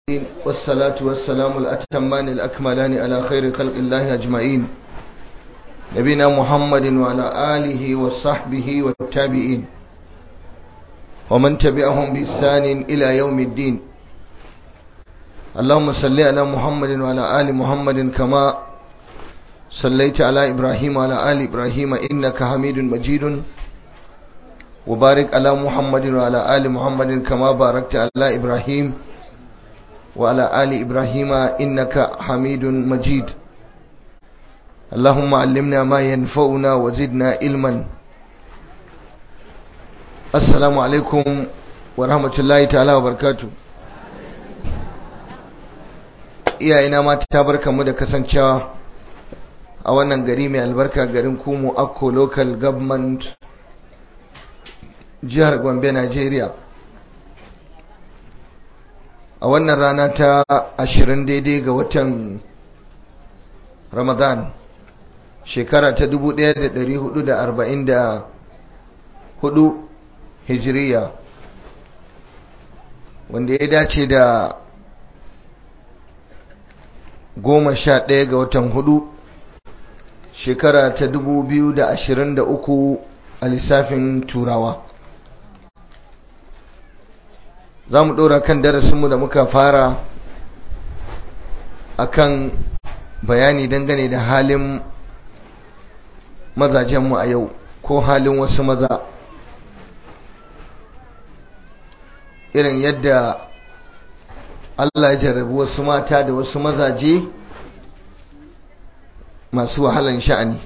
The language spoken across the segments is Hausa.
والصلاة والسلام الأتمان الأكملان على خير خلق الله أجمعين نبينا محمد وعلى آله وصحبه والتابعين ومن تبعهم بإحسان إلى يوم الدين اللهم صل على محمد وعلى آل محمد كما صليت على إبراهيم وعلى آل إبراهيم إنك حميد مجيد وبارك على محمد وعلى آل محمد كما باركت على إبراهيم وعلى آل إبراهيم إنك حميد مجيد اللهم علمنا ما ينفعنا وزدنا علما السلام عليكم ورحمة الله تعالى وبركاته iyayena ma ta barka mu da kasancewa a wannan gari mai albarka garin kumu akko local government jihar gombe nigeria a wannan rana ta ashirin daidai ga watan ramadan shekara ta dubu ɗaya da da da arba'in hudu hijiriya wanda ya dace da goma sha ɗaya ga watan hudu shekara ta dubu biyu da ashirin da uku a lissafin turawa za mu ɗora kan darasinmu da muka fara akan bayani dangane da halin mazajenmu a yau ko halin wasu maza irin yadda Allah ya jarrabi wasu mata da wasu mazaje masu wahalan sha'ani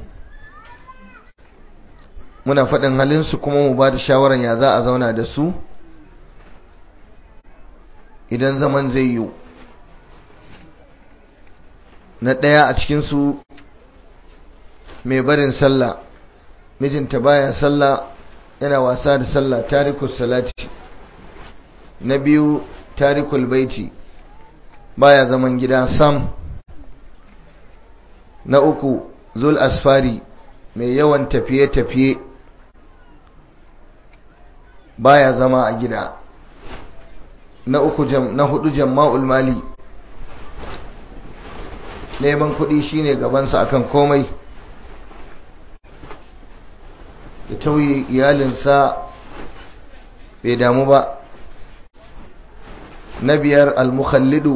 muna faɗin halinsu kuma mu ba da shawarar ya za a zauna da su idan zaman zai yiwu na ɗaya a cikinsu mai barin sallah mijinta baya sallah yana wasa da sallah tarikus salati na biyu tarikul baiti baya zaman gida sam na uku zul asfari mai yawan tafiye-tafiye baya zama a gida na uku na hudu jama'ul mali neman kuɗi shine gabansa akan komai ya tauye iyalinsa bai damu ba na biyar almukhallidu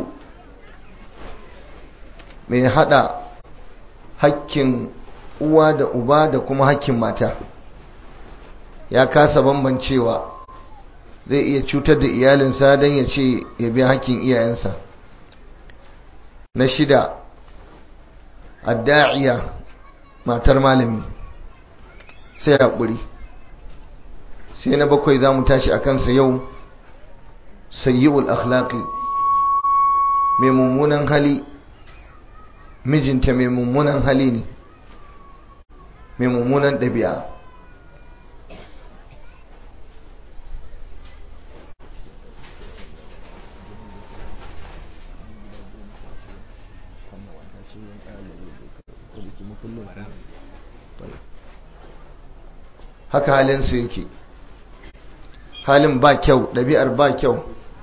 mai hada hakkin uwa da uba da kuma hakkin mata ya kasa bambancewa zai iya cutar da iyalinsa don ya ce ya bi hakkin iyayensa na shida adda'iya matar malami sai haƙuri sai na bakwai za mu tashi a kansa yau sayyi'ul akhlaqi mai mummunan hali mijinta mai mummunan hali ne mai mummunan ɗabi'a haka halinsu yake halin ba kyau ɗabi'ar ba kyau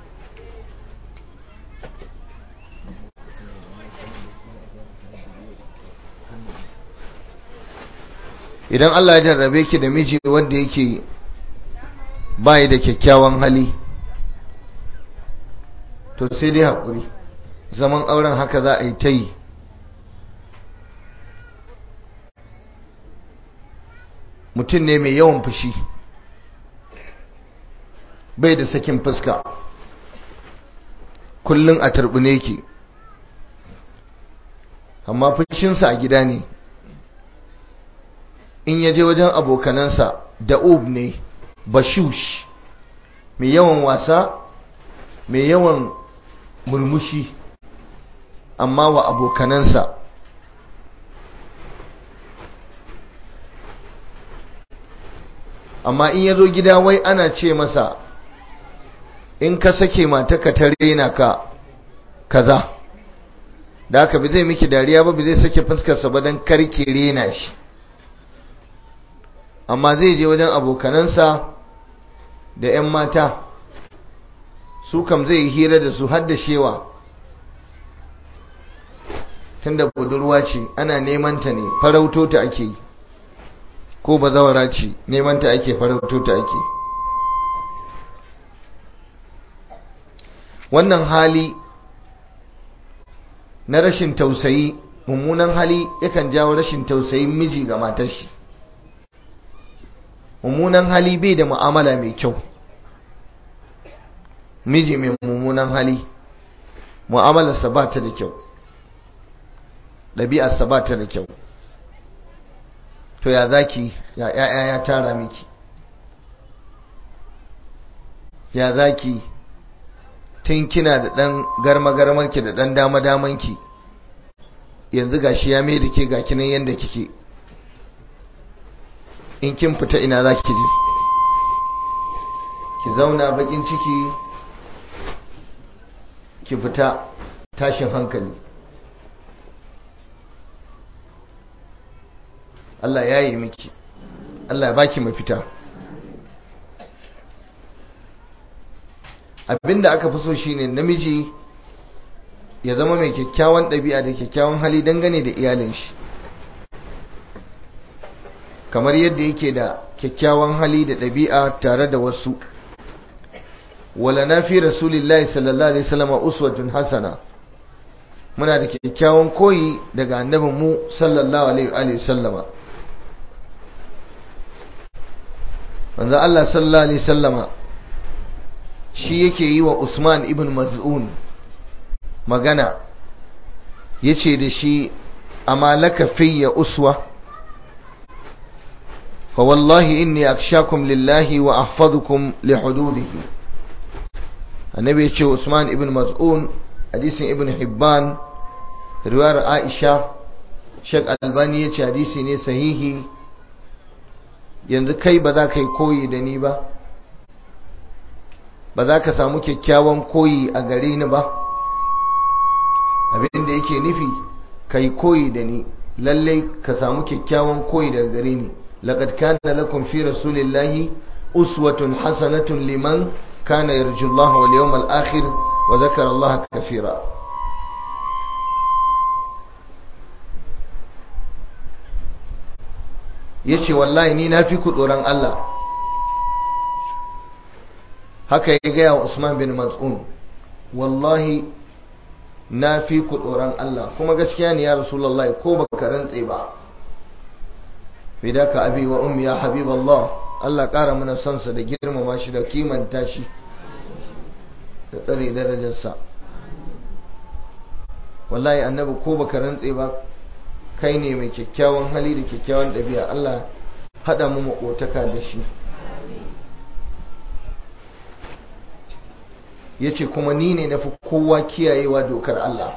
idan Allah ya jarrabe ki da miji wanda yake bayi da kyakkyawan hali to sai dai haƙuri zaman auren haka za a yi ta yi mutum ne mai yawan fushi bai da sakin fuska kullum a turbine ki amma fushinsa a gida ne in yaje wajen abokanansa da'ub ne bashush mai yawan wasa mai yawan murmushi amma wa abokanansa amma in yazo gida wai ana ce masa in ka sake mataka ta rena ka kaza da haka bi zai miki dariya ba bi zai sake fuskarsa ba don karki rena shi amma zai je wajen abokanansa da 'yan mata su kam zai yi hira da su har da shewa tunda budurwa ce ana neman ta ne farauto ta ake yi ko bazawara ce neman ta ake farauto ta ake wannan hali na rashin tausayi mummunan hali yakan jawo rashin tausayin miji ga matar shi mummunan hali bai da mu'amala mai kyau miji mai mummunan hali mu'amalarsa ba ta da kyau ɗabi'arsa ba ta da kyau to ya zaki ya ya'ya ya tara miki ya zaki tun kina da ɗan garma-garmarki da ɗan dama-damanki yanzu gashi ya mai da ke ga kinan yadda kike in kin fita ina za ki je ki zauna bakin ciki ki fita tashin hankali Allah ya yi miki Allah ya baki mafita abinda aka fi so shine namiji ya zama mai kyakkyawan ɗabi'a da kyakkyawan hali dangane da iyalin shi kamar yadda yake da kyakkyawan hali da ɗabi'a tare da wasu wala na fi rasulillahi sallallahu alaihi wasallam uswatun hasana muna da kyakkyawan koyi daga annabin mu sallallahu alaihi wasallama manzo Allah sallallahu alaihi wasallama shi yake yi wa Usman ibn Maz'un magana yace da shi amma laka fiyya uswa fa wallahi inni akshakum lillahi wa ahfazukum li hududihi annabi yace Usman ibn Maz'un hadisin ibn Hibban riwayar Aisha Sheikh Albani yace hadisi ne sahihi yanzu kai ba za ka yi koyi da ni ba ba za ka samu kyakkyawan koyi a gare ni ba abinda yake nufi ka yi koyi da ni lallai ka samu kyakkyawan koyi daga gare ni laqad kana lakum fi rasulillahi uswatun hasanatun liman kana yarju Allah wal yawmal akhir wa dhakara Allah kaseera yace wallahi ni na fi ku tsoron Allah haka ya gaya wa Usman bin Mas'un wallahi na fi ku tsoron Allah kuma gaskiya ne ya Rasulullahi ko baka rantse ba fidaka abi wa ummi ya habiballah Allah ƙara mana son sa da girmama shi da kimanta shi da tsare darajarsa wallahi annabi ko baka rantse ba kai ne mai kyakkyawan hali da kyakkyawan ɗabi'a Allah haɗa mu makotaka da shi ya ce kuma ni ne na fi kowa kiyayewa dokar Allah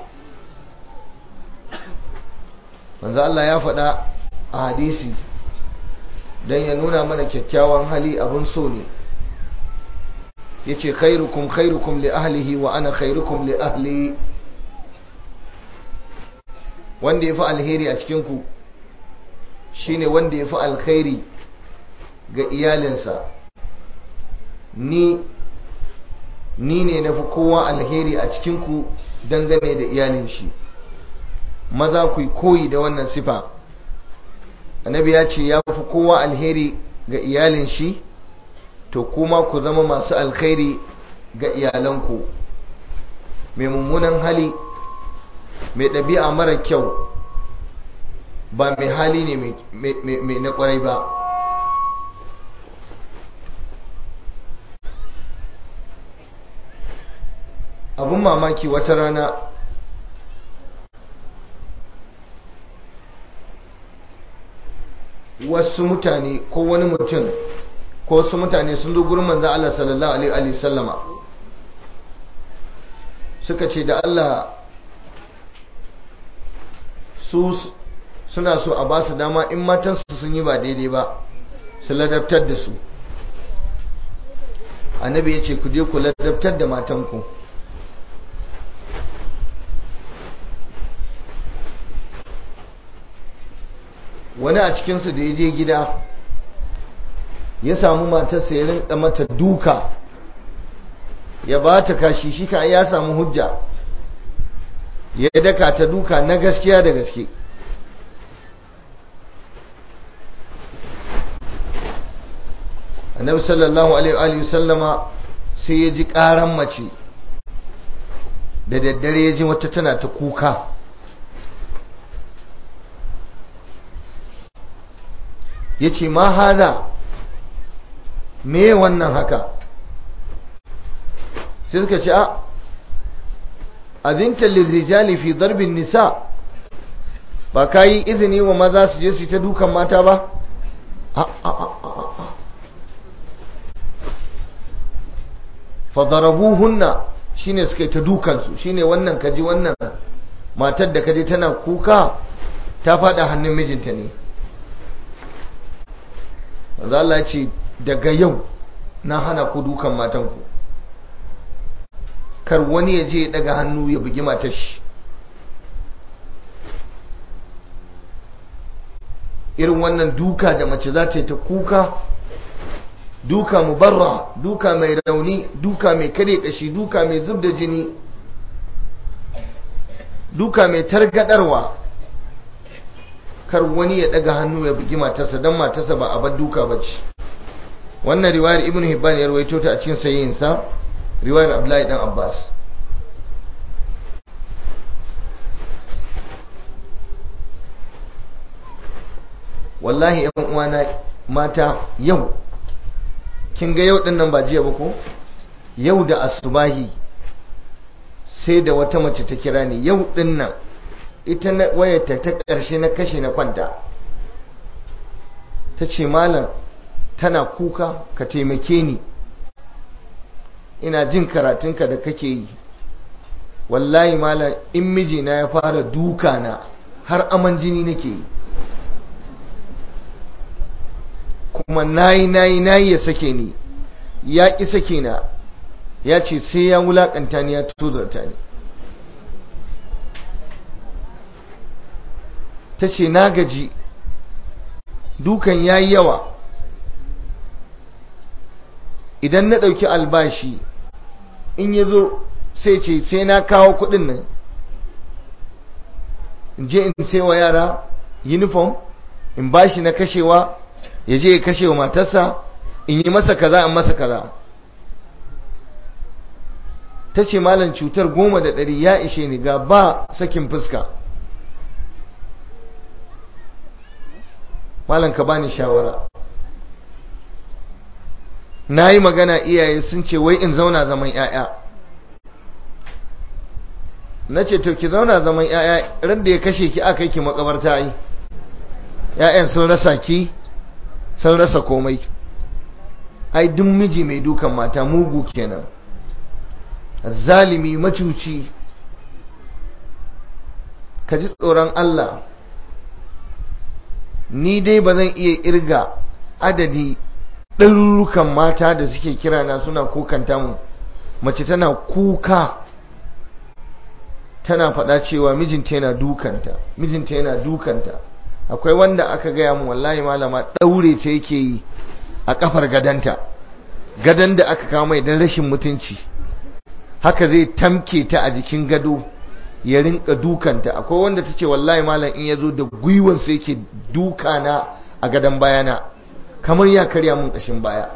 manzo Allah ya faɗa a hadisi don ya nuna mana kyakkyawan hali abin so ne ya ce khairukum khairukum li ahlihi wa ana khairukum li ahli wanda ya fi alheri a cikinku shine wanda ya fi alkhairi ga iyalinsa ni ni ne na fi kowa alheri a cikinku dangane da iyalin shi maza ku koyi da wannan sifa annabi ya ce ya fi kowa alheri ga iyalin shi to kuma ku zama masu alkhairi ga iyalanku mai mummunan hali mai ɗabi'a mara kyau ba mai hali ne mai na ƙwarai ba abun mamaki wata rana wasu mutane ko wani mutum ko wasu mutane sun zo gurin manzan Allah sallallahu alaihi sallama suka ce da Allah su suna so a ba su dama in matansu sun yi ba daidai ba su ladabtar da su annabi ya ce ku je ku ladabtar da matanku wani a cikinsu da ya je gida ya samu matarsa ya rinka mata duka ya ba ta kashi shi ka ya samu hujja ya daka ta duka na gaskiya da gaske annabi sallallahu alaihi sallama sai ya ji karan mace da daddare ya ji wata tana ta kuka ya ce ma hada me wannan haka sai suka ce a azinta lirijali fi darbin nisa ba ka yi izini wa maza su je su ta dukan mata ba fadarabuhunna shine suka yi ta dukansu shine wannan kaji wannan matar da kaji tana kuka ta fada hannun mijinta ne wanzu Allah ce daga yau na hana ku dukan matanku kar wani ya je ya daga hannu ya bugi matar shi irin wannan duka da mace za ta yi ta kuka duka mubarra duka mai rauni duka mai kare kashi duka mai zub da jini duka mai targadarwa kar wani ya daga hannu ya bugi matarsa don matarsa ba a bar duka ba ce wannan riwayar ibn hibban ya rawaito ta a cikin sayyinsa riwayar abdullahi dan abbas wallahi yan uwana mata yau kin ga yau dinnan ba jiya ba ko yau da asubahi sai da wata mace ta kira ni yau dinnan ita na wayarta ta ƙarshe na kashe na kwanta ta ce malam tana kuka ka taimake ni ina jin karatunka da kake yi wallahi malam in mijina ya fara duka na har aman jini nake yi kuma nayi nayi nayi ya sake ni ya ƙi sake na ya ce sai ya wulaƙanta ni ya tuzarta ni ta ce na gaji dukan ya yi yawa idan na ɗauki albashi in ya zo sai ce sai na kawo kuɗin nan in je in sai wa yara uniform in bashi na kashewa ya je ya kashe wa matarsa in yi masa kaza in masa kaza ta ce malam cutar goma da ɗari ya ishe ni ga ba sakin fuska malam ka bani shawara na yi magana iyaye sun ce wai in zauna zaman 'ya'ya na ce to ki zauna zaman 'ya'ya radda ya kashe ki aka yi ki makabarta yi 'ya'yan sun rasa ki sun rasa komai ai duk miji mai dukan mata mugu kenan zalimi macuci ka ji tsoron Allah ni dai ba zan iya irga adadi ɗarurrukan mata da suke kira na suna kukanta mu mace tana kuka tana faɗa cewa mijinta yana dukanta mijinta yana dukanta akwai wanda aka gaya mu wallahi malama ɗaure ta yake yi a ƙafar gadanta gadan da aka kawo mai don rashin mutunci haka zai tamke ta a jikin gado ya rinka dukanta akwai wanda ta ce wallahi malam in ya zo da gwiwansa yake duka na a gadon bayana kamar ya karya mun ƙashin baya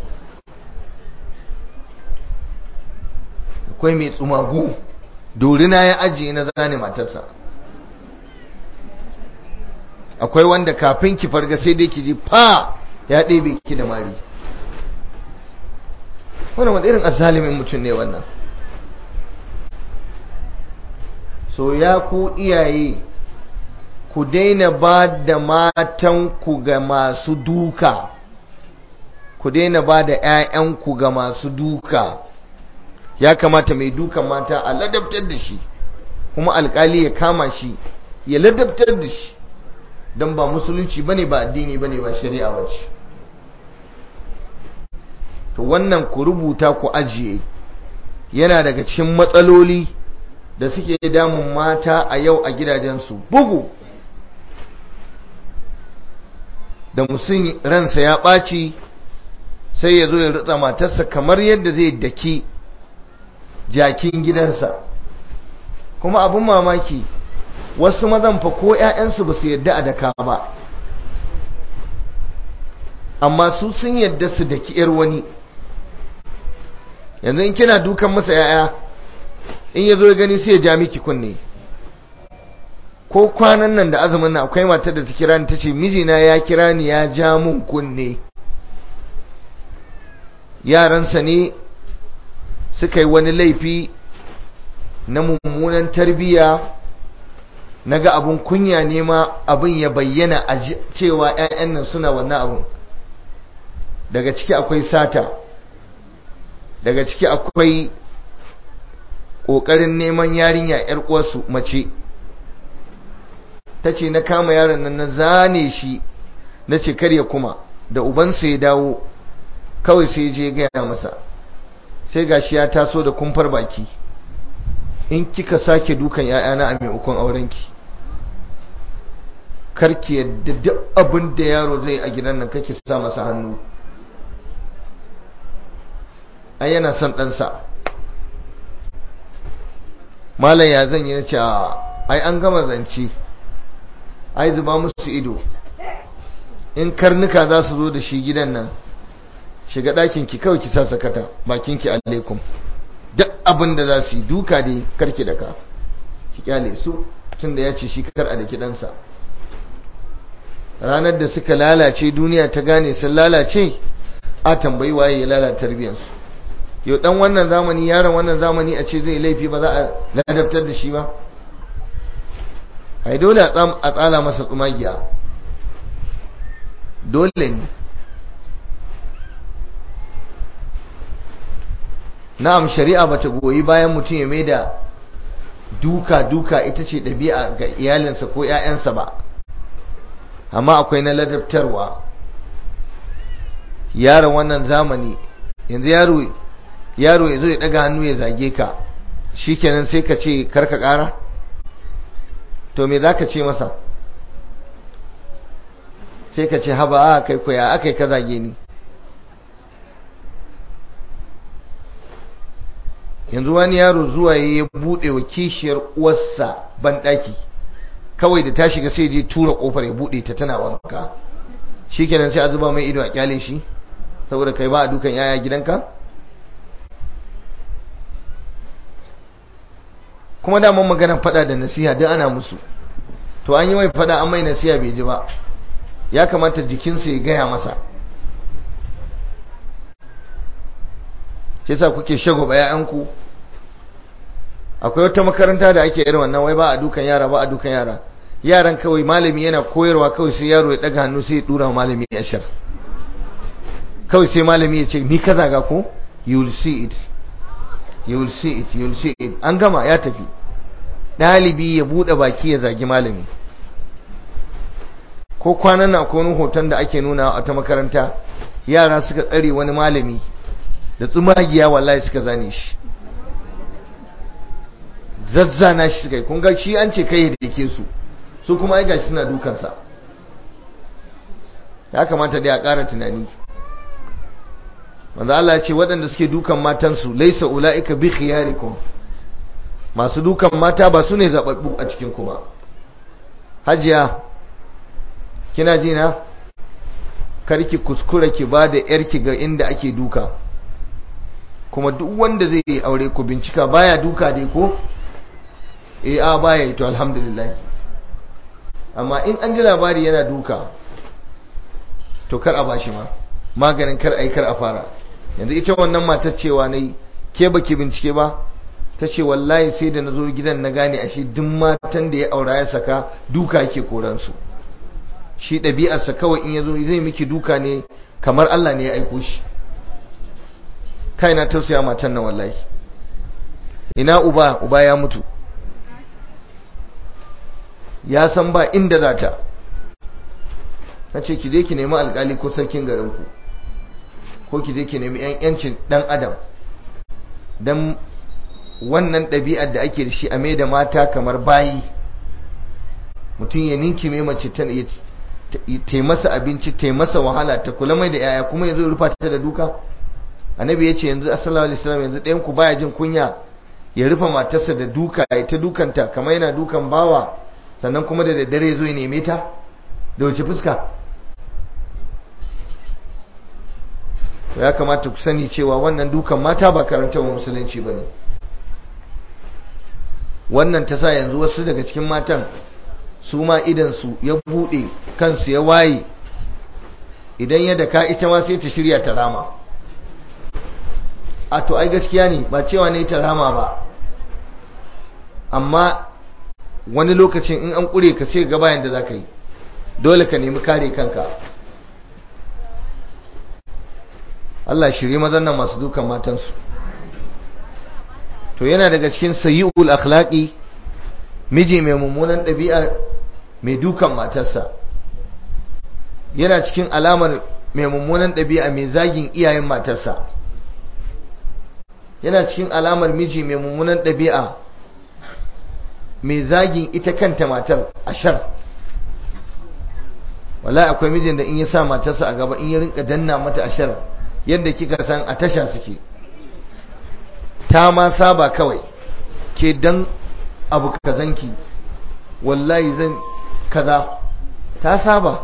akwai mai tsumagu dorina ya ajiye na zane matarsa akwai wanda kafin ki farga sai dai ki ji fa ya ɗebe ki da mari wannan wanda irin azalimin mutum ne wannan so ya ku iyaye ku daina ba da matanku ga masu duka ku daina ba da 'ya'yanku ga masu duka ya kamata mai dukan mata a ladabtar da shi kuma alkali ya kama shi ya ladabtar da shi don ba musulunci bane ba addini bane ba shari'a bace to wannan ku rubuta ku ajiye yana daga cikin matsaloli da suke damun mata a yau a gidajensu bugu da musun ransa ya ɓaci sai ya zo ya ritsa matarsa kamar yadda zai daki jakin gidansa kuma abin mamaki wasu mazan fa ko 'ya'yansu ba su yadda a daka ba amma su sun yadda su daki 'yar wani yanzu in kina dukan masa 'ya'ya in ya zo ya gani sai ya ja miki kunne ko kwanan nan da azumin nan akwai matar da ta kira ni ta ce mijina ya kira ni ya ja mun kunne yaransa ne suka yi wani laifi na mummunan tarbiyya na ga abin kunya ne ma abin ya bayyana a cewa 'ya'yan nan suna wannan abin daga ciki akwai sata daga ciki akwai ƙoƙarin neman yarinya 'yar uwarsu mace ta ce na kama yaron nan na zane shi na ce karya kuma da ubansa ya dawo kawai sai je gaya masa sai gashi ya taso da kumfar baki in kika sake dukan ‘ya'yana a maimakon aurenki karki yadda duk abin da yaro zai a gidan nan kake sa masa hannu ai yana son ɗansa malam ya zan yi na ce ai an gama zance ai zuba musu ido in karnuka za su zo da shi gidan nan shiga ɗakin ki kawai ki sa sakata bakin ki alaikum duk abin da za su yi duka dai karki da ka ki kyale su tun da ya ce shi kar a da kiɗansa ranar da suka lalace duniya ta gane sun lalace a tambayi waye ya lalata tarbiyyarsu yau dan wannan zamani yaron wannan zamani a ce zai laifi ba za a ladabtar da shi ba ai dole a tsala masa tsumagiya dole ne na'am shari'a bata goyi bayan mutum ya mai da duka duka ita ce ɗabi'a ga iyalinsa ko 'ya'yansa ba amma akwai na ladabtarwa yaron wannan zamani yanzu yaro yaro ya zo ya ɗaga hannu ya zage ka shikenan sai ka ce karka ƙara to me za ka ce masa sai ka ce haba a kai koya aka yi ka zage ni yanzu wani yaro zuwa ya buɗe wa kishiyar uwarsa banɗaki kawai da ta shiga sai je tura ƙofar ya buɗe ta tana wanka shi kenan sai a zuba mai ido a kyale shi saboda kai ba a dukan yaya gidanka kuma daman maganar fada da nasiha duk ana musu to an yi mai fada an mai nasiha bai ji ba ya kamata jikinsa ya gaya masa shi yasa kuke shagwaba ‘ya'yanku akwai wata makaranta da ake irin wannan wai ba a dukan yara ba a dukan yara yaran kawai malami yana koyarwa kawai sai yaro ya daga hannu sai ya dura malami ya shar kawai sai malami ya ce ni ka zaga ko you will see it you will see it you will see it an gama ya tafi ɗalibi ya buɗe baki ya zagi malami ko kwanan na akwai wani hoton da ake nuna a ta makaranta yara suka tsare wani malami da tsumagiya wallahi suka zane shi zazzana shi suka yi kun ga shi an ce kai da yake su su kuma ai gashi suna dukansa ya kamata dai a ƙara tunani manzo Allah ya ce waɗanda suke dukan matansu laisa ulaika bi khiyarikum masu dukan mata ba su ne zababbu a cikin kuma hajiya kina ji na karki kuskura ki ba da yarki ga inda ake duka kuma duk wanda zai yi aure ku bincika baya duka dai ko eh a baya yi to alhamdulillah amma in an ji labari yana duka to kar a bashi ma maganin kar ai kar a fara yanzu ita wannan matar cewa nayi ke baki bincike ba ta ce wallahi sai da na zo gidan na gane ashe duk matan da ya aura ya saka duka yake koransu shi ɗabi'arsa kawai in ya zo zai miki duka ne kamar Allah ne ya aiko shi kai na tausaya matan nan wallahi ina uba uba ya mutu ya san ba inda za ta na ce ki je ki nemi alkali ko sarkin garinku ko ki je ki nemi yancin dan adam don wannan ɗabi'ar da ake da shi a mai da mata kamar bayi mutum ya ninki mai mace ta masa abinci ta masa wahala ta kula mai da yaya kuma yanzu rufa ta da duka annabi ya ce yanzu assalamu alaihi wasallam yanzu ɗayan ku baya jin kunya ya rufe matarsa da duka ya ta dukanta kamar yana dukan bawa sannan kuma da daddare zo ya neme ta da wace fuska ya kamata ku sani cewa wannan dukan mata ba karanta wa musulunci ba ne wannan ta sa yanzu wasu daga cikin matan su ma idansu ya buɗe kansu ya waye idan ya daka ita ma sai ta shirya ta rama a to ai gaskiya ne ba cewa ne ta rama ba amma wani lokacin in an ƙure ka sai ga bayan da za ka yi dole ka nemi kare kanka Allah shirye mazan nan masu dukan matansu to yana daga cikin sayi'ul akhlaqi miji mai mummunan ɗabi'a mai dukan matarsa yana cikin alamar mai mummunan ɗabi'a mai zagin iyayen matarsa yana cikin alamar miji mai mummunan ɗabi'a mai zagin ita kanta matar ashar wallahi akwai mijin da in ya sa matarsa a gaba in ya rinka danna mata ashar yadda kika san a tasha suke ta ma saba kawai ke dan abu kazanki wallahi zan kaza ta saba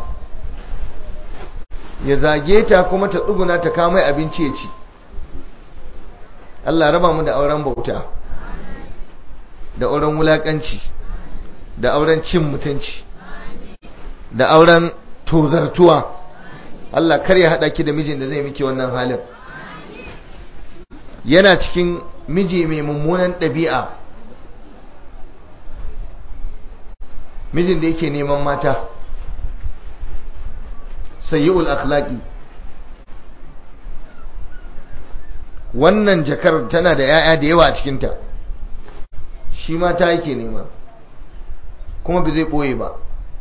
ya zage ta kuma ta tsuguna ta kama abinci ya ci Allah raba mu da auren bauta da auren wulakanci da auren cin mutunci da auren tozartuwa Allah kar ya haɗa ki da mijin da zai miki wannan halin yana cikin miji mai mummunan ɗabi'a mijin da yake neman mata sayi'ul akhlaqi wannan jakar tana da 'ya'ya da yawa a cikinta shi mata yake nema kuma ba zai ɓoye ba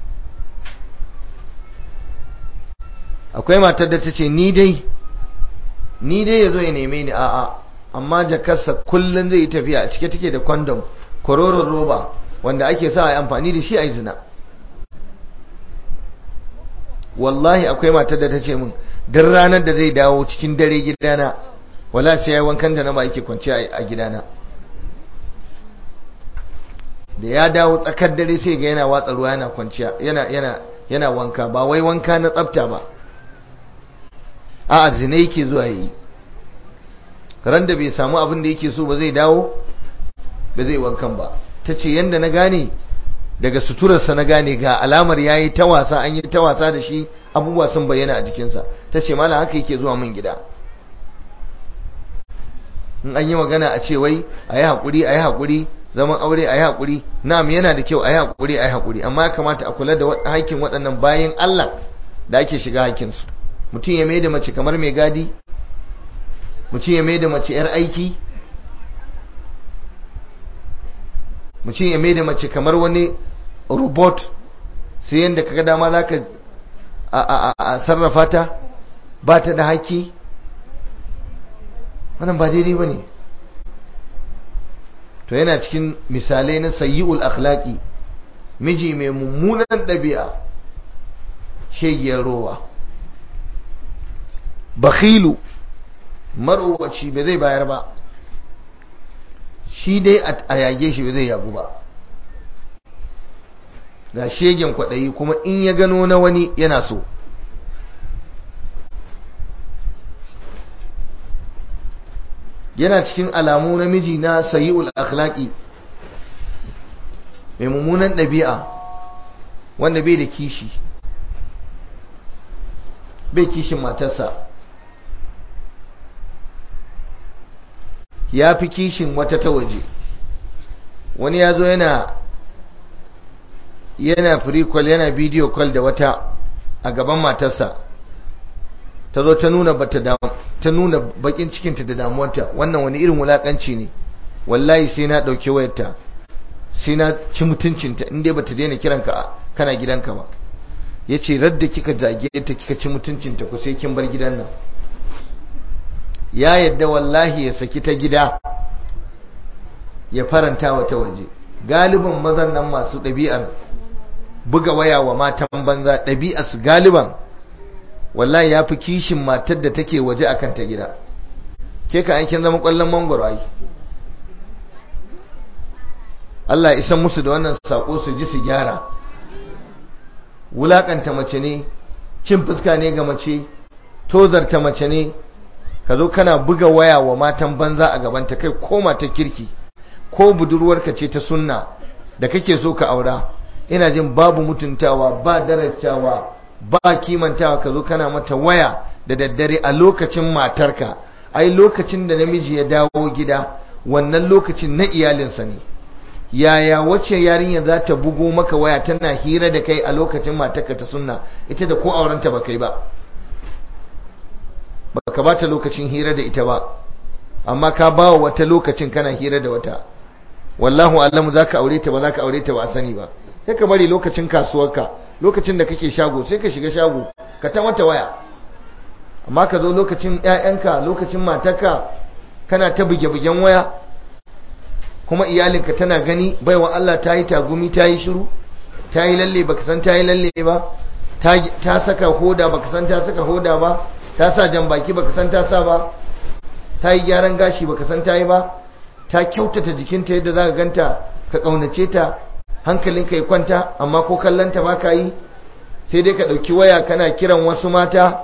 akwai matar da ta ce ni dai ni dai ya zo ya neme ni a'a amma jakarsa kullum zai yi tafiya a cike take da kwandom kororon roba wanda ake sa a yi amfani da shi a yi zina wallahi akwai matar da ta ce min duk ranar da zai dawo cikin dare gidana wala sai ya wankan da na ba yake kwanci a gidana da ya dawo tsakar dare sai ga yana watsa ruwa yana kwanciya yana yana yana wanka ba wai wanka na tsafta ba a'a zina yake zuwa yi ran da bai samu abin da yake so ba zai dawo ba zai wankan ba ta ce yadda na gane daga suturarsa na gane ga alamar ya yi ta wasa an yi ta wasa da shi abubuwa sun bayyana a jikinsa ta ce mala haka yake zuwa min gida in an yi magana a ce wai a yi haƙuri a yi haƙuri zaman aure a yi haƙuri na'am yana da kyau a yi haƙuri a yi haƙuri amma ya kamata a kula da haƙƙin waɗannan bayan Allah da ake shiga haƙƙinsu mutum ya mai da mace kamar mai gadi mutum ya mai da mace 'yar aiki mutum ya mai da mace kamar wani robot sai yadda kaga dama za ka a sarrafa ta ba ta da haƙƙi wannan ba daidai ba ne to yana cikin misalai na sayi'ul akhlaqi miji mai mummunan ɗabi'a shegiyar rowa bakhilu marowaci ba zai bayar ba shi dai a yage shi ba zai yagu ba ga shegen kwaɗayi kuma in ya gano na wani yana so yana cikin alamu na miji na sayi'ul akhlaqi mai mummunan ɗabi'a wanda bai da kishi bai kishin matarsa ya fi kishin wata ta waje wani ya zo yana yana free call yana video call da wata a gaban matarsa ta zo ta nuna bata ta nuna bakin cikinta da damuwarta wannan wani irin wulakanci ne wallahi sai na dauke wayarta sai na ci mutuncinta in dai bata daina kiranka kana gidanka ba yace radda kika zage ta kika ci mutuncinta ku sai kin bar gidan nan ya yadda wallahi ya saki ta gida ya faranta wa ta waje galibin mazan nan masu ɗabi'ar buga waya wa matan banza ɗabi'ar su galiban wallahi ya fi kishin matar da take waje a kanta gida ke ka aikin zama ƙwallon mangwaro ai Allah isan musu da wannan sako su ji su gyara wulakanta mace ne cin fuska ne ga mace tozarta mace ne ka zo kana buga waya wa matan banza a gabanta kai ko mata kirki ko budurwarka ce ta sunna da kake so ka aura ina jin babu mutuntawa ba darajawa ba kimantawa ka zo kana mata waya da daddare a lokacin matarka ai lokacin da namiji ya dawo gida wannan lokacin na iyalinsa ne yaya wacce yarinya za ta bugo maka waya tana hira da kai a lokacin matarka ta sunna ita da ko aurenta ba kai ba baka bata lokacin hira da ita ba amma ka ba wa wata lokacin kana hira da wata wallahu alamu zaka aure ta ba zaka aure ta ba sani ba sai ka bari lokacin kasuwarka lokacin da kake shago sai ka shiga shago ka ta mata waya amma ka zo lokacin ƴaƴanka lokacin matarka kana ta buge-bugen waya kuma iyalinka tana gani baiwa Allah ta yi tagumi ta yi shiru ta yi lalle baka san ta yi lalle ba ta saka hoda baka san ta saka hoda ba ta sa jan baki baka san ta sa ba ta yi gyaran gashi baka san ta yi ba ta kyautata jikinta yadda za ka ganta ka ƙaunace ta hankalinka ya kwanta amma ko kallanta ba ka yi sai dai ka ɗauki waya kana kiran wasu mata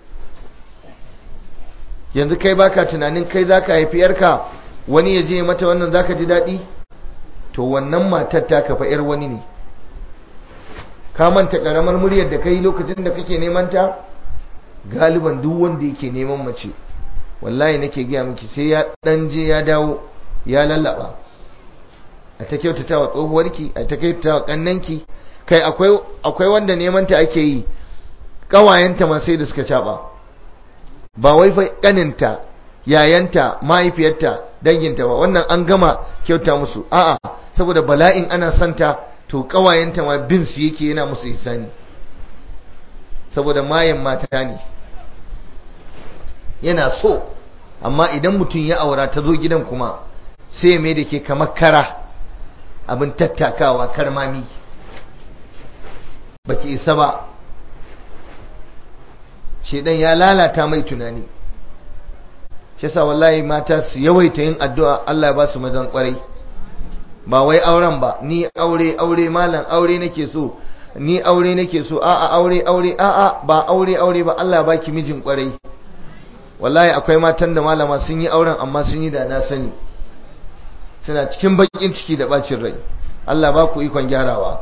yanzu kai baka tunanin kai za ka haifi yarka wani ya je mata wannan za ka ji daɗi to wannan matar ta kafa yar wani ne ka manta ƙaramar muryar da ka yi lokacin da kake neman ta galiban duk wanda yake neman mace wallahi nake gaya miki sai ya ɗan je ya dawo ya lallaba a ta kyautata wa tsohuwarki a ta kyautata wa kannanki kai akwai wanda neman ta ake yi ƙawayenta ma sai da suka caɓa ba wai fa ƙaninta yayanta mahaifiyarta danginta ba wannan an gama kyauta musu a'a saboda bala'in ana santa to ƙawayenta ma bin su yake yana musu ihsani saboda mayan mata ne yana so amma idan mutum ya aura ta zo gidan kuma sai mai da ke kamar kara abin tattakawa karmami baki isa ba shedan ya lalata mai tunani shi yasa wallahi mata su yawaita yin addu'a Allah ya ba su mazan kwarai ba wai auren ba ni aure aure malam aure nake so ni aure nake so a'a aure aure a'a ba aure aure ba Allah ya baki mijin kwarai wallahi akwai matan da malama sun yi auren amma sun yi da na sani suna cikin bakin ciki da bacin rai Allah ba ku ikon gyarawa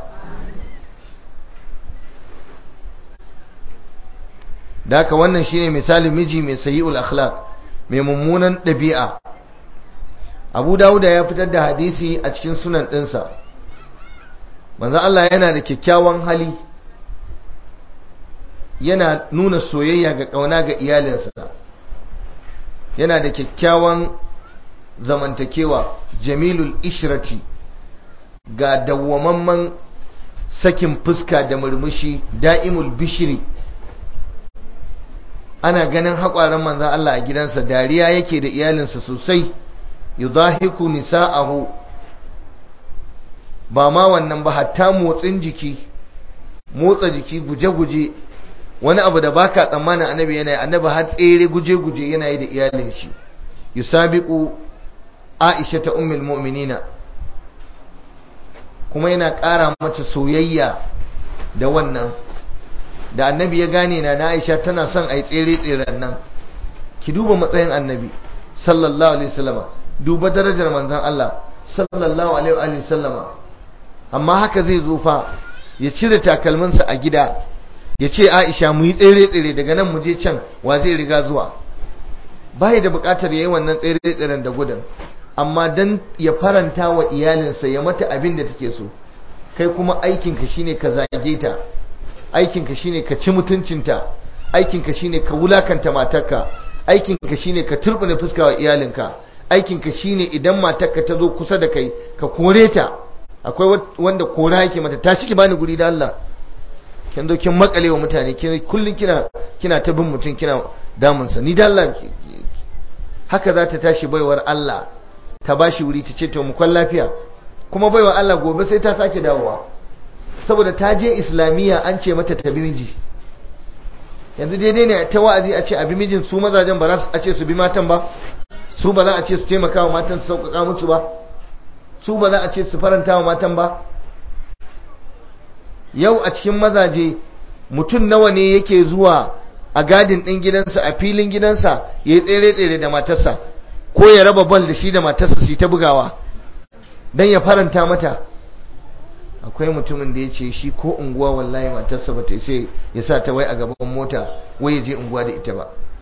da haka wannan shine misalin miji mai sayi'ul akhlaq mai mummunan ɗabi'a Abu Dawuda ya fitar da hadisi a cikin sunan ɗinsa manzo Allah yana da kyakkyawan hali yana nuna soyayya ga ƙauna ga iyalinsa yana da kyakkyawan zamantakewa jamilul ishrati ga dawwamamman sakin fuska da murmushi da'imul bishiri ana ganin haƙwaran manzan Allah a gidansa dariya yake da iyalinsa sosai yudahiku nisa'ahu ba ma wannan ba hatta motsin jiki motsa jiki guje-guje wani abu da baka tsammanin annabi yana yi annabi har tsere guje-guje yana yi da iyalin shi yusabiqu Aisha ta ummul mu'minina kuma yana ƙara mata soyayya da wannan da annabi ya gane na na Aisha tana son ai tsere tseren nan ki duba matsayin annabi sallallahu alaihi wasallama duba darajar manzon Allah sallallahu alaihi wasallama amma haka zai zo fa ya cire takalminsa a gida ya ce Aisha mu yi tsere tsere daga nan mu je can wa zai riga zuwa bai da bukatar yayi wannan tsere tseren da gudan amma dan ya faranta wa iyalinsa ya mata abin da take so kai kuma aikinka shine ka zage ta aikinka shine ka ci mutuncinta aikinka shine ka wulakanta matarka aikinka shine ka turbine fuska wa iyalinka aikinka shine idan matarka ta zo kusa da kai ka kore ta akwai wanda kora yake mata tashi ki bani guri da Allah kin zo kin makale wa mutane kin kullun kina kina ta bin mutum kina damunsa ni da Allah haka za ta tashi baiwar Allah ta bashi wuri ta ce to mu kwan lafiya kuma baiwar Allah gobe sai ta sake dawowa saboda ta je islamiyya an ce mata ta bi miji yanzu daidai ne ta wa'azi a ce a bi mijin su mazajen ba za a ce su bi matan ba su ba za a ce su taimaka wa matan su sauƙaƙa musu ba su ba za a ce su faranta wa matan ba yau a cikin mazaje mutum nawa ne yake zuwa a gadin ɗin gidansa a filin gidansa ya yi tsere-tsere da matarsa ko ya raba bal da shi da matarsa su ta bugawa don ya faranta mata akwai mutumin da ya ce shi ko unguwa wallahi matarsa ba ta sai ya sa ta wai a gaban mota wai ya je unguwa da ita ba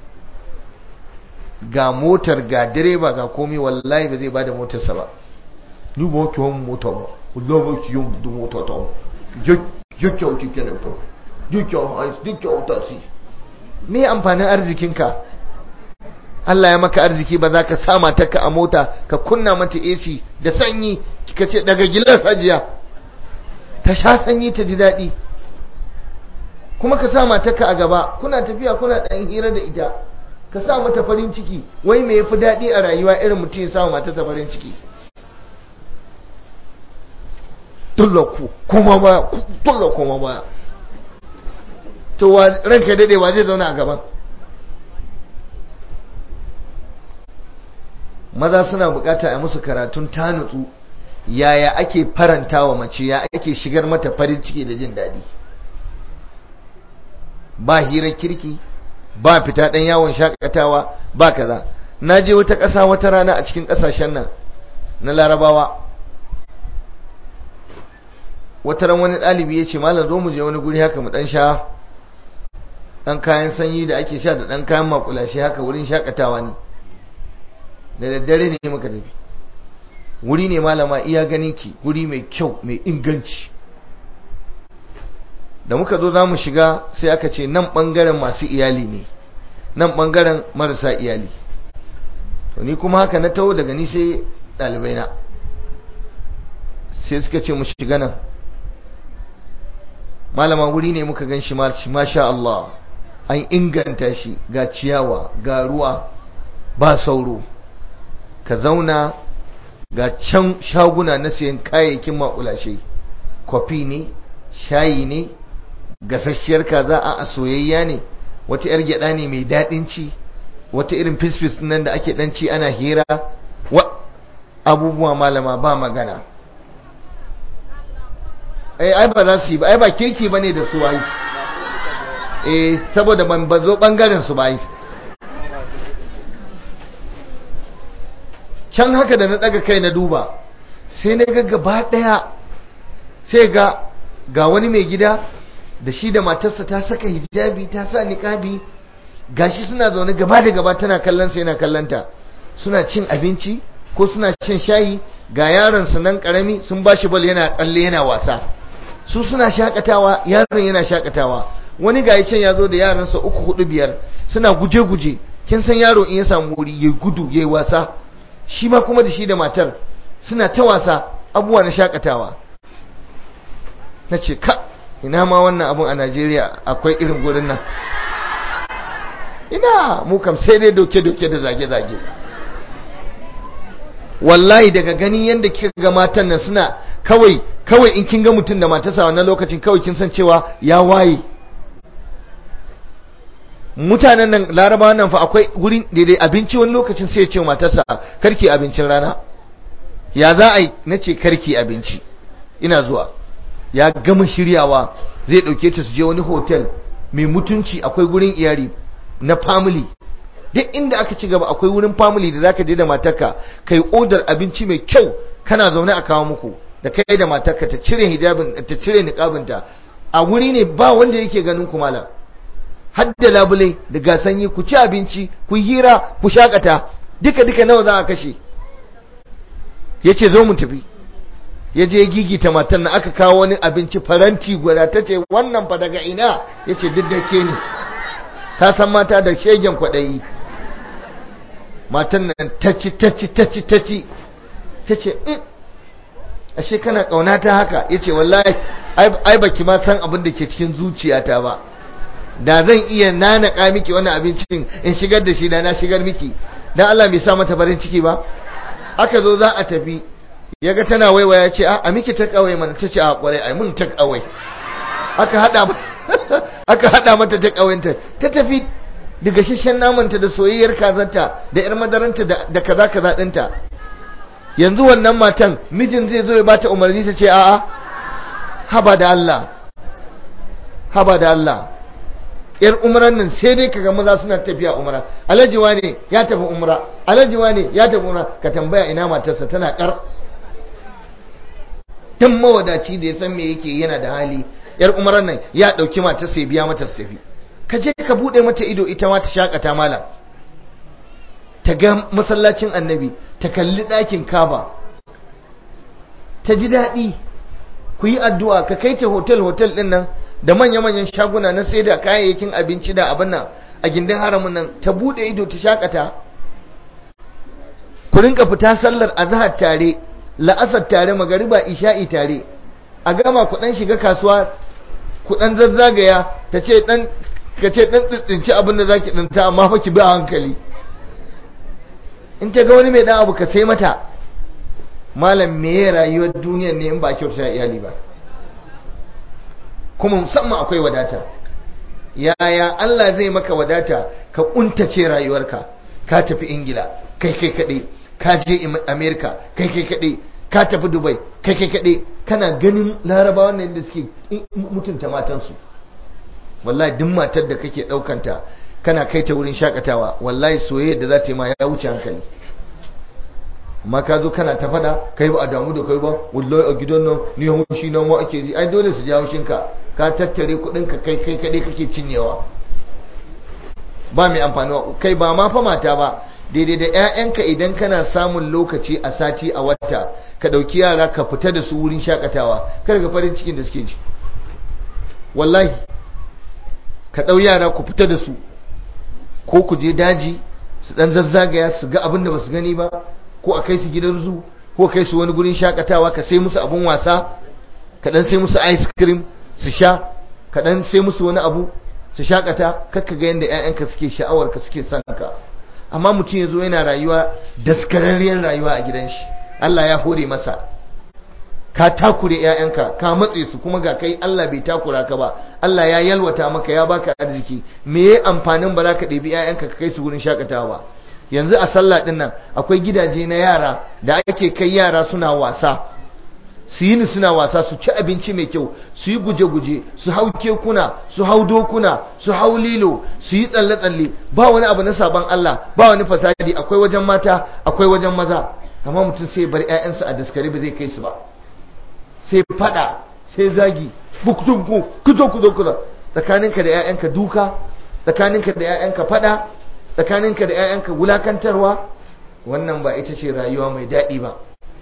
ga motar ga direba ga komai wallahi ba zai ba da motarsa ba ni ba ki wani mota ba wallahi ba ki yin da mota ta ya kyauti kenan fa ya kyauti ya kyauta me amfanin arzikinka Allah ya maka arziki ba za ka sa matarka a mota ka kunna mata AC da sanyi ka ce daga gilas hajiya ta sha sanyi ta ji daɗi kuma ka sa matarka a gaba kuna tafiya kuna ɗan hira da ita ka sa mata farin ciki wai me yafi daɗi a rayuwa irin mutum ya sa matarsa farin ciki tullaku kuma baya tullaku kuma baya to ranka daɗe wa zai zauna a gaban maza suna bukata a musu karatun tanutsu yaya ake faranta wa mace ya ake shigar mata farin ciki da jin daɗi ba hirar kirki ba fita ɗan yawon shakatawa ba kaza na je wata ƙasa wata rana a cikin ƙasashen nan na larabawa wata ran wani ɗalibi ya ce malam zo mu je wani guri haka mu ɗan sha ɗan kayan sanyi da ake sha da ɗan kayan makulashe haka wurin shakatawa ne da daddare ne muka tafi wuri ne malama iya ganin ki wuri mai kyau mai inganci da muka zo za mu shiga sai aka ce nan ɓangaren masu iyali ne nan ɓangaren marasa iyali to ni kuma haka na taho daga ni sai ɗalibai na sai suka ce mu shiga nan malama wuri ne muka gan shi masha Allah an inganta shi ga ciyawa ga ruwa ba sauro ka zauna ga can shaguna na siyan kayayyakin makulashe kwafi ne shayi ne gasasshiyar kaza a soyayya ne wata yar gyada ne mai daɗin ci wata irin fisfis nan da ake ɗan ci ana hira wa abubuwa malama ba magana ai ai ba za su yi ba ai ba kirki bane da su ai eh saboda ban bazo bangaren su ba ai can haka da na daga kai na duba sai na ga gaba daya sai ga ga wani mai gida da shi da matarsa ta saka hijabi ta sa niqabi gashi suna zaune gaba da gaba tana kallon sa yana kallanta suna cin abinci ko suna cin shayi ga yaron su nan karami sun bashi bal yana tsalle yana wasa su suna shakatawa yaron yana shakatawa wani ga can ya zo da yaransa uku hudu biyar suna guje-guje kin san yaro in ya samu wuri ya gudu ya wasa shi ma kuma da shi da matar suna ta wasa abubuwa na shakatawa na ce ka ina ma wannan abun a najeriya akwai irin gurin nan ina mu kam sai dai doke-doke da zage-zage wallahi daga gani yadda kika ga matan nan suna kawai kawai in kin ga mutum da matarsa wannan lokacin kawai kin san cewa ya waye mutanen nan larabawa nan fa akwai wurin daidai abinci wani lokacin sai ya ce matarsa karki abincin rana ya za a yi na ce karki abinci ina zuwa ya gama shiryawa zai ɗauke ta su je wani hotel mai mutunci akwai gurin iyali na family duk inda aka ci gaba akwai wurin family da zaka je da matarka kai odar abinci mai kyau kana zaune a kawo muku da kai da matarka ta cire hijabin ta cire niqabinta a wuri ne ba wanda yake ganin ku malam har da labule da gasanyi ku ci abinci ku hira ku shakata duka duka nawa za a kashe yace zo mu tafi ya je gigita matan na aka kawo wani abinci faranti guda ta ce wannan fa daga ina yace duk da ke ne ta san mata da shegen kwaɗayi matan nan ta ci ta ci ta ci ta ci ta ce ashe kana ƙauna ta haka ya ce wallahi ai baki ma san abin da ke cikin zuciyata ba da zan iya nanaka miki wani abincin in shigar da shi da na shigar miki dan Allah bai sa mata farin ciki ba aka zo za a tafi ya ga tana waiwaya ya ce a miki ta kawai mana ta ce a kwarai ai mun ta kawai aka hada aka hada mata ta kawanta ta tafi da gashashen namanta da soyayyar kazanta da yar madaranta da kaza kaza dinta yanzu wannan matan mijin zai zo ya bata umarni ta ce a'a haba da Allah haba da Allah yar umran nan sai dai kaga maza suna tafiya umra alhaji wane ya tafi umra alhaji wane ya tafi umra ka tambaya ina matarsa tana kar dan mawadaci da ya san me yake yana da hali yar umran nan ya dauki matarsa ya biya mata tafi ka je ka bude mata ido ita ma ta shakata malam ta ga masallacin annabi ta kalli ɗakin kaba ta ji daɗi ku yi addu'a ka kai ta hotel hotel ɗin nan da manya-manyan shaguna na sai da kayayyakin abinci da abin nan a gindin haramun nan ta buɗe ido ta shakata ku rinka fita sallar azhar tare la'asar tare magariba isha'i tare a gama ku ɗan shiga kasuwa ku ɗan zazzagaya ta ce ɗan ka ce ɗan tsitsinci abin da za ki ɗanta amma fa ki bi a hankali in ta ga wani mai ɗan abu ka sai mata malam me ya rayuwar duniyar ne in ba kyauta iyali ba kuma musamman akwai wadata yaya Allah zai maka wadata ka kuntace rayuwarka ka tafi ingila kai kai kaɗai ka je amerika kai kai kaɗai ka tafi dubai kai kai kaɗai kana ganin larabawan nan da suke mutunta matansu wallahi duk matar da kake ɗaukanta kana kai ta wurin shakatawa wallahi soyayya da za ta yi ma ya wuce hankali amma ka zo kana ta fada kai ba a damu da kai ba wallahi a gidan nan ni haushi nan wa ake ji ai dole su ji haushin ka ka tattare kudin ka kai kai kadai kake cinyewa ba mai amfani kai ba ma fa mata ba daidai da ƴaƴanka idan kana samun lokaci a sati a wata ka dauki yara ka fita da su wurin shakatawa kar ga farin cikin da suke ji wallahi ka dau yara ku fita da su ko ku je daji su dan zazzagaya su ga abin da ba su gani ba ko a kai su gidan zu ko kai su wani gurin shakatawa ka sai musu abun wasa ka dan sai musu ice cream su sha ka dan sai musu wani abu su shakata kakka ga yanda ƴaƴanka suke sha'awar ka suke son ka amma mutum yazo yana rayuwa daskararriyar rayuwa a gidan shi Allah ya hore masa ka takure ƴaƴanka ka matse su kuma ga kai Allah bai takura ka ba Allah ya yalwata maka ya baka arziki me yayi amfanin ba za ka ɗebi ƴaƴanka ka kai su gurin shakatawa ba yanzu a sallah din nan akwai gidaje na yara da ake kai yara suna wasa su yi ni suna wasa su ci abinci mai kyau su yi guje-guje su hau kekuna su hau dokuna su hau lilo su yi tsalle-tsalle ba wani abu na sabon Allah ba wani fasadi akwai wajen mata akwai wajen maza amma mutum sai bar 'ya'yansa a daskare ba zai kai su ba sai fada sai zagi bukutunku kuzo kuzo kuzo tsakaninka da 'ya'yanka duka tsakaninka da 'ya'yanka fada tsakaninka da 'ya'yanka wulakantarwa wannan ba ita ce rayuwa mai daɗi ba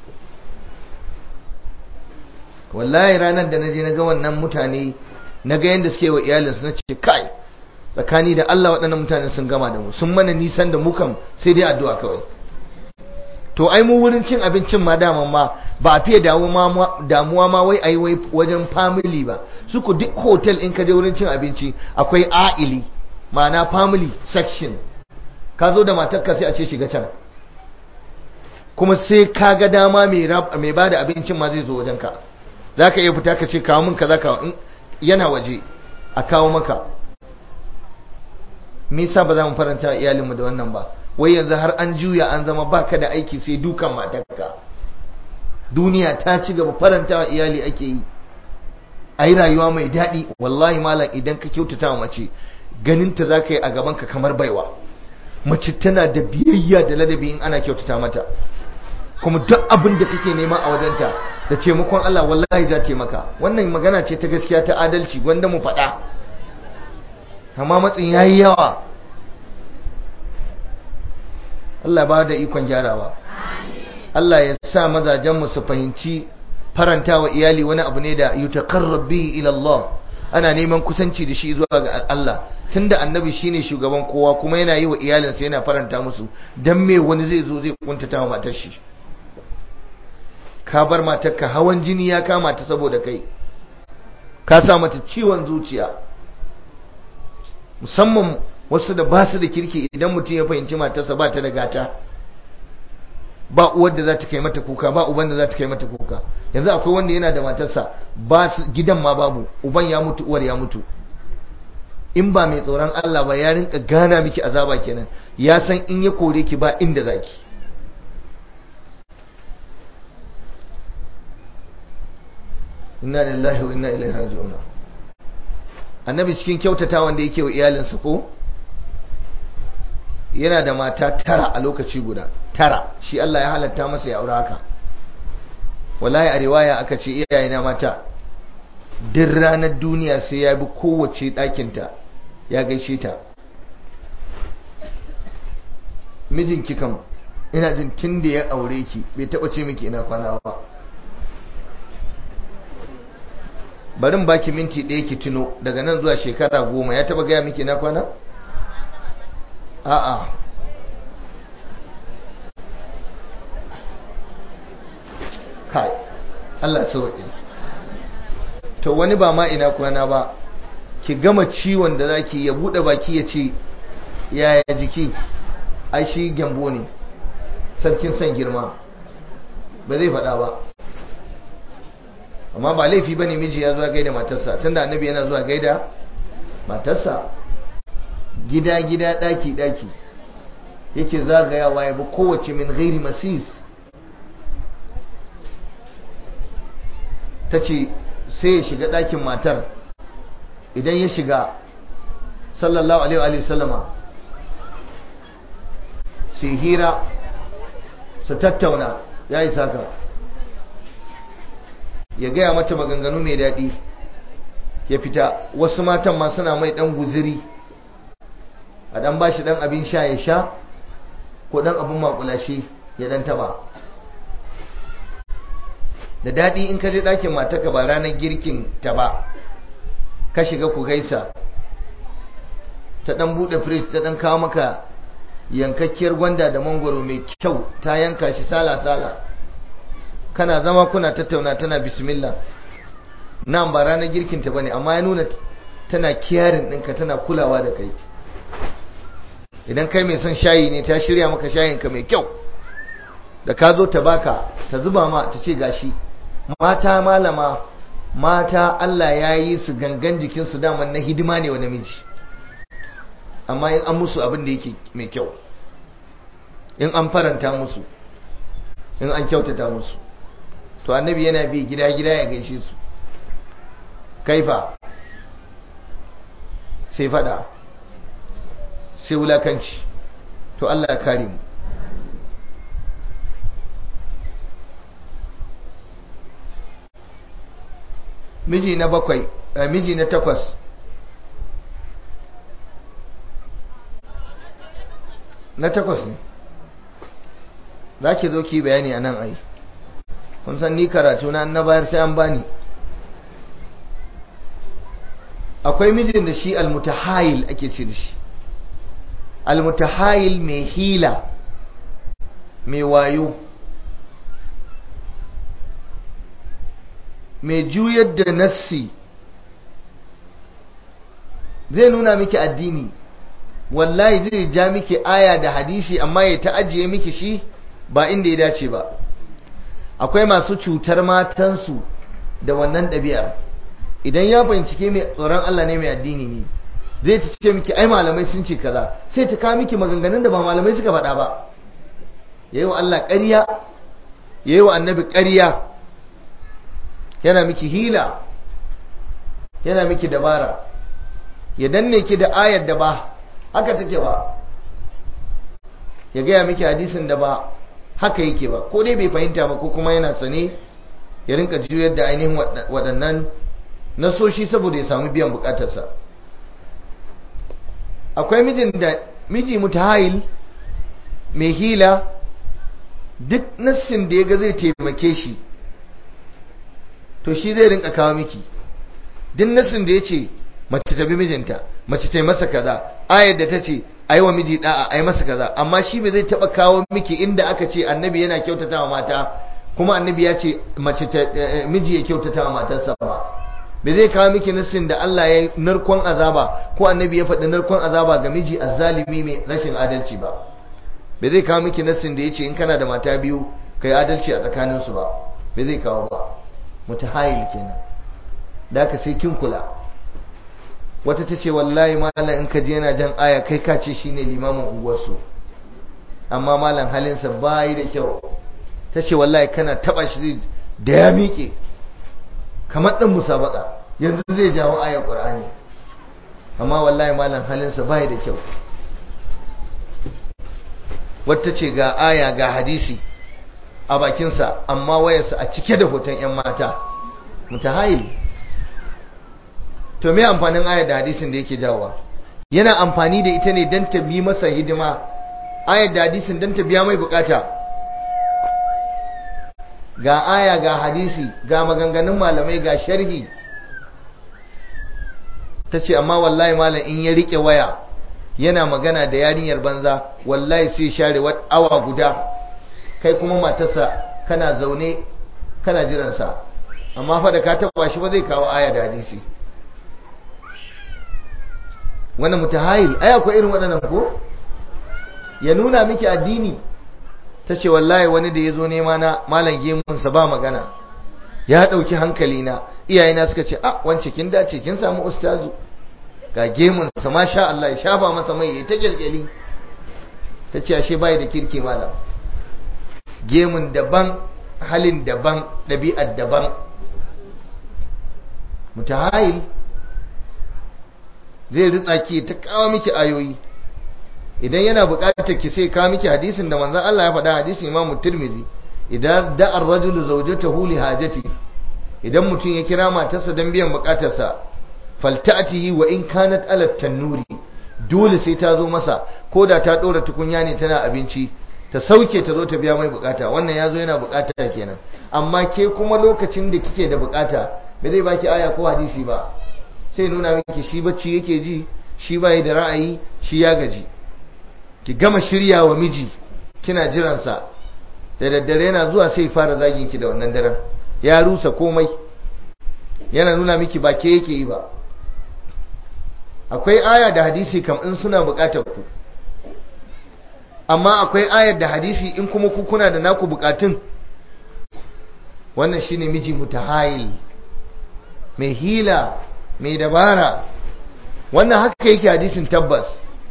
wallahi ranar da na je na ga wannan mutane na ga yadda suke wa iyalinsu na ce kai tsakani da Allah waɗannan mutane sun gama da mu sun mana nisan da mukan sai dai addu'a kawai to ai mu wurin cin abincin ma dama ma ba a fiye damuwa ma wai ai wai wajen family ba su ku duk hotel in ka je wurin cin abinci akwai a'ili ma'ana family section ka zo da matarka sai a ce shiga can kuma sai ka ga dama mai ba da abincin ma zai zo wajenka za ka iya fita ka ce kawo min ka za ka yana waje a kawo maka nisa ba za mu faranta iyalinmu da wannan ba wai yanzu har an juya an zama baka da aiki sai dukan matarka duniya ta ci gaba faranta wa iyali ake yi a yi rayuwa mai daɗi wallahi malam idan ka kyautata wa mace ganinta za ka yi a gabanka kamar baiwa mace tana da biyayya da ladabi in ana kyautata mata kuma duk abin da kake nema a wajenta da taimakon Allah wallahi za ta maka wannan magana ce ta gaskiya ta adalci wanda mu faɗa amma matsin yayi yawa Allah ba da ikon gyarawa Allah ya sa mazajen mu su fahimci faranta wa iyali wani abu ne da yutaqarrab bi ila Allah ana neman kusanci da shi zuwa ga Allah tunda annabi shine shugaban kowa kuma yana yi wa iyalinsa yana faranta musu dan me wani zai zo zai kuntata wa matar shi ka bar matarka hawan jini ya kama ta saboda kai ka sa mata ciwon zuciya musamman wasu da ba su da kirki idan mutum ya fahimci matarsa ba ta da gata ba uwar da za ta kai mata kuka ba uban da za ta kai mata kuka yanzu akwai wanda yana da matarsa ba gidan ma babu uban ya mutu uwar ya mutu in ba mai tsoron Allah ba ya rinka gana miki azaba kenan ya san in ya kore ki ba inda zaki inna lillahi wa inna ilaihi raji'un annabi cikin kyautata wanda yake wa iyalinsa ko yana da mata tara a lokaci guda tara shi Allah ya halatta masa ya aure haka wallahi a riwaya aka ce iyayena mata duk ranar duniya sai ya bi kowace ɗakinta ya gaishe ta mijinki kam ina jin tun da ya aure ki bai taɓa ce miki ina kwana ba barin baki minti ɗaya ki tuno daga nan zuwa shekara goma ya taɓa gaya miki ina kwana? a'a kai Allah sauƙi to wani ba ma ina kwana ba ki gama ciwon da zaki ya buɗe baki ya ce yaya jiki ai shi gyambo ne sarkin san girma ba zai faɗa ba amma ba laifi ba ne miji ya zuwa gaida matarsa tunda annabi yana zuwa gaida matarsa gida-gida ɗaki-ɗaki yake zagayawa ya bi kowace min gairi masis ta ce sai ya shiga ɗakin matar idan ya shiga sallallahu alaihi wa sallama su hira su tattauna ya yi saka ya gaya mata maganganu mai daɗi ya fita wasu matan ma suna mai ɗan guziri a ɗan bashi ɗan abin sha ya sha ko ɗan abin makulashi ya ɗan taba da daɗi in ka je ɗakin mataka ba ranar girkin ta ba ka shiga ku gaisa ta ɗan buɗe firij ta ɗan kawo maka yankakkiyar gwanda da mangoro mai kyau ta yanka shi sala-sala kana zama kuna tattauna tana bismillah nan ba ranar girkinta ba ne amma ya nuna tana kiyarin ɗinka tana kulawa da kai idan kai mai son shayi ne ta shirya maka shayinka mai kyau da ka zo ta baka ta zuba ma ta ce gashi mata malama mata Allah ya yi su gangan jikinsu daman na hidima ne wa namiji amma in an musu abin da yake mai kyau in an faranta musu in an kyautata musu to annabi yana bi gida-gida ya gaishe su kaifa sai fada sai wulakanci to Allah ya kare mu miji na bakwai miji na takwas na takwas ne za ki zo ki bayani a nan ai kun san ni karatu na na bayar sai an bani akwai mijin da shi almutahayil ake ce da shi almutahayil mai hila mai wayo mai juyar da nassi zai nuna miki addini wallahi zai ja miki aya da hadisi amma ya ta ajiye miki shi ba inda ya dace ba akwai masu cutar matansu da wannan ɗabi'ar idan ya bincike mai tsoron Allah ne mai addini ne zai ta ce miki ai malamai sun ce kaza sai ta kawo miki maganganun da ba malamai suka faɗa ba yayi wa Allah ƙarya yayi wa annabi ƙarya yana miki hila yana miki dabara ya danne ki da ayar da ba haka take ba ya gaya miki hadisin da ba haka yake ba ko dai bai fahimta ba ko kuma yana sane ya rinka juyar da ainihin waɗannan nasoshi saboda ya samu biyan bukatarsa akwai mijin da miji mutahayil mai hila duk nassin da ya ga zai taimake shi to shi zai rinka kawo miki duk nassin da ya ce mace ta bi mijinta mace ta yi masa kaza ayar da ta ce ai wa miji da'a ai masa kaza amma shi bai zai taba kawo miki inda aka ce annabi yana kyautata wa mata kuma annabi ya ce mace ta miji ya kyautata wa matarsa ba bai zai kawo miki nassin da Allah ya narkon azaba ko annabi ya faɗi narkon azaba ga miji azzalimi mai rashin adalci ba bai zai kawo miki nassin da ya ce in kana da mata biyu kai adalci a tsakaninsu ba bai zai kawo ba mutahayil kenan da ka sai kin kula wata ta ce wallahi malam in ka je yana jan aya kai ka ce shine limamin unguwarsu amma malam halinsa bayi da kyau ta ce wallahi kana taba shi da ya miƙe kamar ɗan musabaka yanzu zai jawo ayar ƙur'ani amma wallahi malam halinsa bai da kyau wata ce ga aya ga hadisi a bakinsa amma wayarsa a cike da hoton 'yan mata mutahayil to me amfanin ayar da hadisin da yake jawowa yana amfani da ita ne don ta bi masa hidima ayar da hadisin don ta biya mai bukata ga aya ga hadisi ga maganganun malamai ga sharhi ta ce amma wallahi malam in ya rike waya yana magana da yarinyar banza wallahi sai share awa guda kai kuma matarsa kana zaune kana jiransa amma fa da ka taba shi ba zai kawo aya da hadisi wannan mutahayil ai akwai irin waɗannan ko ya nuna miki addini ta ce wallahi wani da ya zo nema na malam gemunsa ba magana ya ɗauki hankali na iyayena suka ce a wance kin dace kin samu ustazu ga gemunsa masha Allah ya shafa masa mai ya ta kyalkyali ta ce ashe bai da kirki malam gemun daban halin daban ɗabi'ar daban mutahayil zai ritsa ki ta kawo miki ayoyi idan yana buƙatar ki sai kawo miki hadisin da manzon Allah ya faɗa hadisin Imam Tirmidhi idan da'a ar-rajulu zawjatahu li hajati idan mutum ya kira matarsa don biyan buƙatarsa falta'tihi wa in kanat ala tannuri dole sai ta zo masa ko da ta ɗora tukunya ne tana abinci ta sauke ta zo ta biya mai bukata wannan ya zo yana bukata kenan amma ke kuma lokacin da kike da bukata ba zai baki aya ko hadisi ba sai nuna miki shi bacci yake ji shi bai da ra'ayi shi ya gaji ki gama shirya wa miji kina jiransa da daddare yana zuwa sai fara zagin ki da wannan daren ya rusa komai yana nuna miki ba ke yake yi ba akwai aya da hadisi kam in suna bukatar ku amma akwai ayar da hadisi in kuma ku kuna da naku bukatun wannan shine miji mutahayil mai hila mai dabara wannan haka yake hadisin tabbas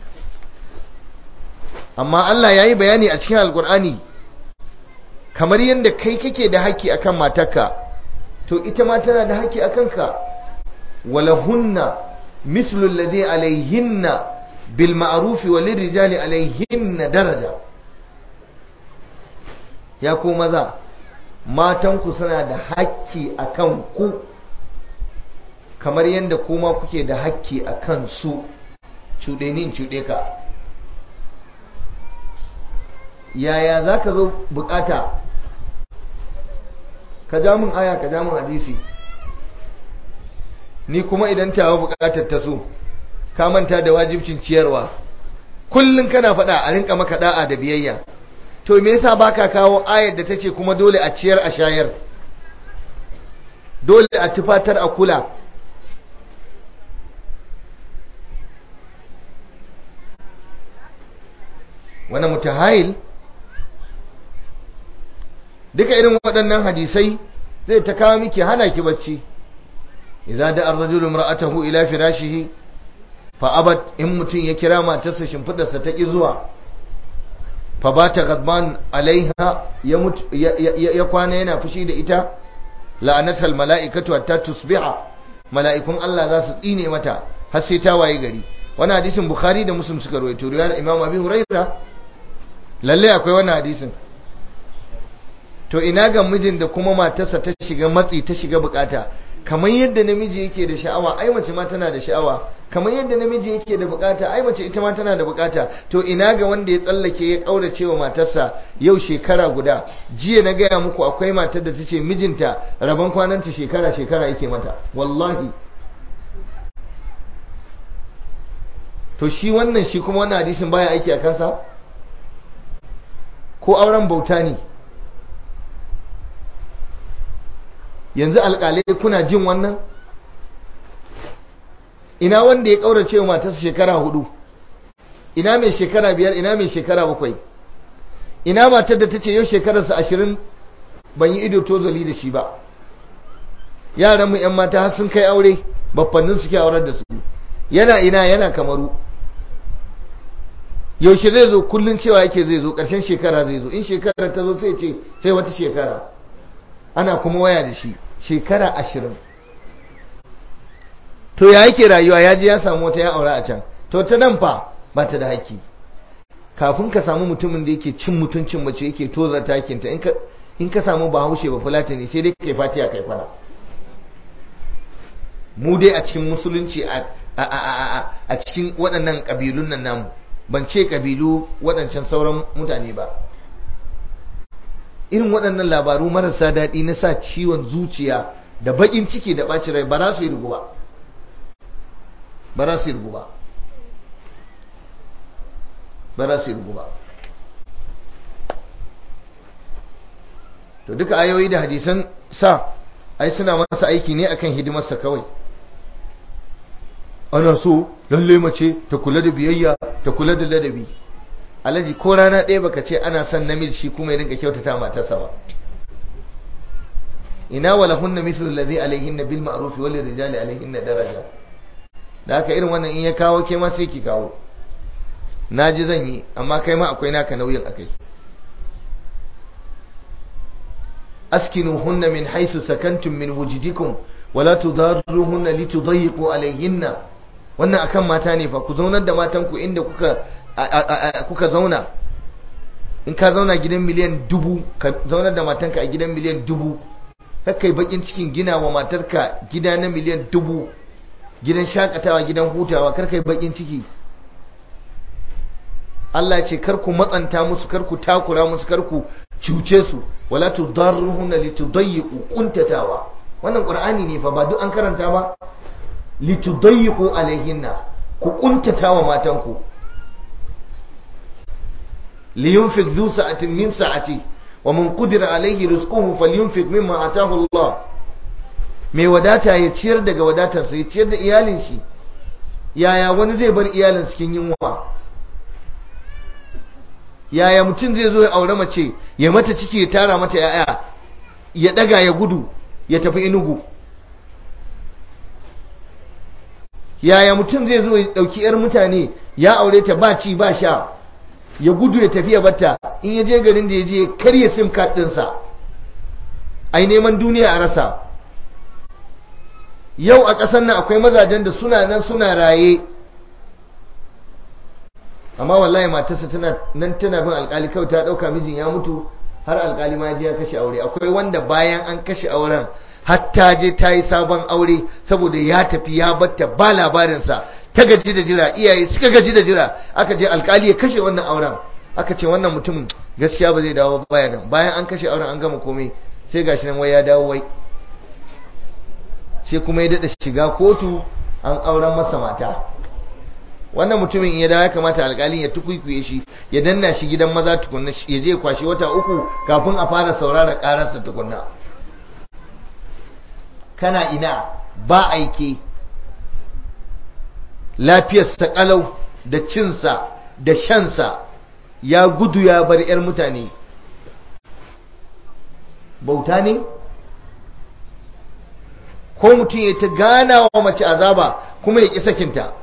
amma Allah ya yi bayani a cikin alkur'ani kamar yadda kai kake da haƙƙi akan matarka to ita ma tana da haƙƙi akan ka walahunna mislu alladhi alayhinna bil ma'ruf wa lirrijali alayhinna daraja ya ku maza matanku suna da haƙƙi akan ku kamar yadda kuma kuke da haƙƙi akan su cuɗe nin cuɗe ka yaya za ka zo bukata ka ja min aya ka ja min hadisi ni kuma idan tawa bukatar ta so ka manta da wajibcin ciyarwa kullum kana faɗa a rinka maka da'a da biyayya to me yasa baka kawo ayar da tace kuma dole a ciyar a shayar dole a tufatar a kula wani mutahayil duka irin waɗannan hadisai zai ta kawo miki hana ki bacci idza da ar-rajulu imra'atahu ila firashihi fa abad in mutun ya kira matarsa shimfidarsa ta ki zuwa fa bata ghadban alaiha ya ya kwana yana fushi da ita la'anatha al-mala'ikatu hatta tusbiha mala'ikun Allah za su tsine mata har sai ta waye gari wannan hadisin bukhari da muslim suka rawaito riwayar imam abi hurairah lalle akwai wannan hadisin to ina ga mijin da kuma matarsa ta shiga matsi ta shiga bukata kamar yadda namiji yake da sha'awa ai mace ma tana da sha'awa kamar yadda namiji yake da bukata ai mace ita ma tana da bukata to ina ga wanda ya tsallake ya kaurace wa matarsa yau shekara guda jiya na gaya muku akwai matar da ta ce mijinta rabon kwananta shekara shekara yake mata wallahi to shi wannan shi kuma wannan hadisin baya aiki a kansa ko auren bauta ne yanzu alƙalai kuna jin wannan ina wanda ya ƙaurace wa matarsa shekara hudu ina mai shekara biyar ina mai shekara bakwai ina matar da ta ce yau shekararsa ashirin ban yi ido tozali da shi ba yaran mu yan mata har sun kai aure baffannin suke aurar da su yana ina yana kamaru yaushe zai zo kullum cewa yake zai zo ƙarshen shekara zai zo in shekara ta zo sai ce sai wata shekara ana kuma waya da shi shekara ashirin to ya yake rayuwa ya je ya samu wata ya aura a can to ta nan fa ba ta da haƙƙi kafin ka samu mutumin da yake cin mutuncin mace yake tozar takinta in ka in ka samu bahaushe ba fulatani sai dai kai fatiya kai fara mu dai a cikin musulunci a cikin waɗannan ƙabilun nan namu ban ce ƙabilu waɗancan sauran mutane ba irin waɗannan labaru marasa daɗi na sa ciwon zuciya da baƙin ciki da ɓacin rai ba za su yi rugu ba ba za su yi rugu ba ba za su yi rugu ba to duka ayoyi da hadisan sa ai suna masa aiki ne akan hidimarsa kawai ana so lalle mace ta kula da biyayya ta kula da ladabi alaji ko rana ɗaya baka ce ana son namiji shi kuma ya rinka kyautata matarsa ba ina wala hunna mislu allazi alaihinna bil ma'ruf wal rijali alaihinna daraja da haka irin wannan in ya kawo ke ma sai ki kawo naji zan yi amma kai ma akwai naka nauyin akai askinuhunna min haisu sakantum min wujidikum wala tudarruhunna litudayyiqu alayhinna wannan akan mata ne fa ku zaunar da matan ku inda kuka kuka zauna in ka zauna gidan miliyan dubu ka zaunar da matanka a gidan miliyan dubu kai bakin cikin gina wa matarka gida na miliyan dubu gidan shakatawa gidan hutawa kar kai bakin ciki Allah ce kar ku matsanta musu kar ku takura musu kar ku cuce su wala tudarruhunna litudayyiqu kuntatawa wannan qur'ani ne fa ba duk an karanta ba litudayyiqu alaihinna ku kuntatawa matanku liyunfiq dhu sa'atin min sa'ati wa man qudira alaihi rizquhu falyunfiq mimma ataahu Allah mai wadata ya ciyar daga wadatarsa ya ciyar da iyalin shi yaya wani zai bar iyalin cikin yunwa yaya mutum zai zo ya aure mace ya mata ciki ya tara mata yaya ya daga ya gudu ya tafi inugu yaya mutum zai zo ya dauki yar mutane ya aure ta ba ci ba sha ya gudu ya tafi ya batta in ya je garin da ya je karya sim card ɗinsa ai neman duniya a rasa yau a ƙasar nan akwai mazajen da suna nan suna raye amma wallahi matarsa tana nan tana bin alkali kawai ta dauka mijin ya mutu har alkali ma je ya kashe aure akwai wanda bayan an kashe auren har ta je ta yi sabon aure saboda ya tafi ya batta ba labarinsa ta gaji da jira iyaye suka gaji da jira aka je alkali ya kashe wannan auren aka ce wannan mutumin gaskiya ba zai dawo baya nan bayan an kashe auren an gama komai sai gashi nan wai ya dawo wai sai kuma ya daɗa shiga kotu an auren masa mata wannan mutumin ya dawo ya kamata alƙalin ya tukuikuye shi ya danna shi gidan maza tukunna ya je kwashi wata uku kafin a fara saurara ƙararsa tukunna kana ina ba aike lafiyarsa ƙalau da cinsa da shansa ya gudu ya bar 'yar mutane bauta ne ko mutum ya ta gana wa mace azaba kuma ya ƙi sakinta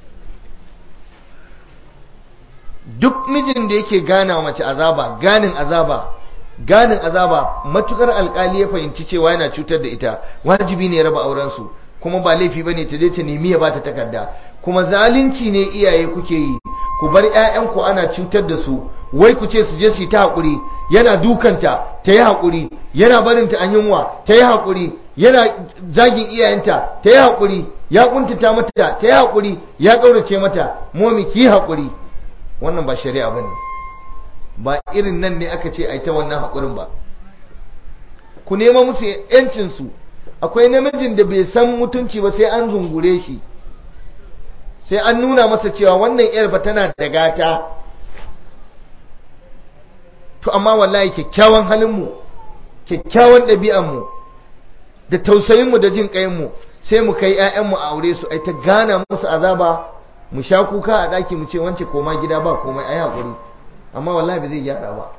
duk mijin da yake gana wa mace azaba ganin azaba ganin azaba matukar alkali ya fahimci cewa yana cutar da ita wajibi ne ya raba auren su kuma ba laifi bane ta je ta nemi ya bata takarda kuma zalunci ne iyaye kuke yi ku bar ƴaƴanku ana cutar da su wai ku ce su je su yi ta hakuri yana dukanta ta yi hakuri yana barinta an yunwa ta yi hakuri yana zagin iyayenta ta yi hakuri ya kuntata mata ta yi hakuri ya kaurace mata momi ki hakuri wannan ba shari'a bane ba irin nan ne aka ce ai ta wannan hakurin ba ku nema musu yancin su akwai namijin da bai san mutunci ba sai an zungure shi sai an nuna masa cewa wannan yar ba tana da gata to amma wallahi kyakkyawan halin mu kyakkyawan ɗabi'an mu da tausayin mu da jin kayan mu sai mu kai ƴaƴan mu a aure su ai ta gana musu azaba mu sha kuka a ɗaki mu ce wance koma gida ba komai ai hakuri amma wallahi ba zai gyara ba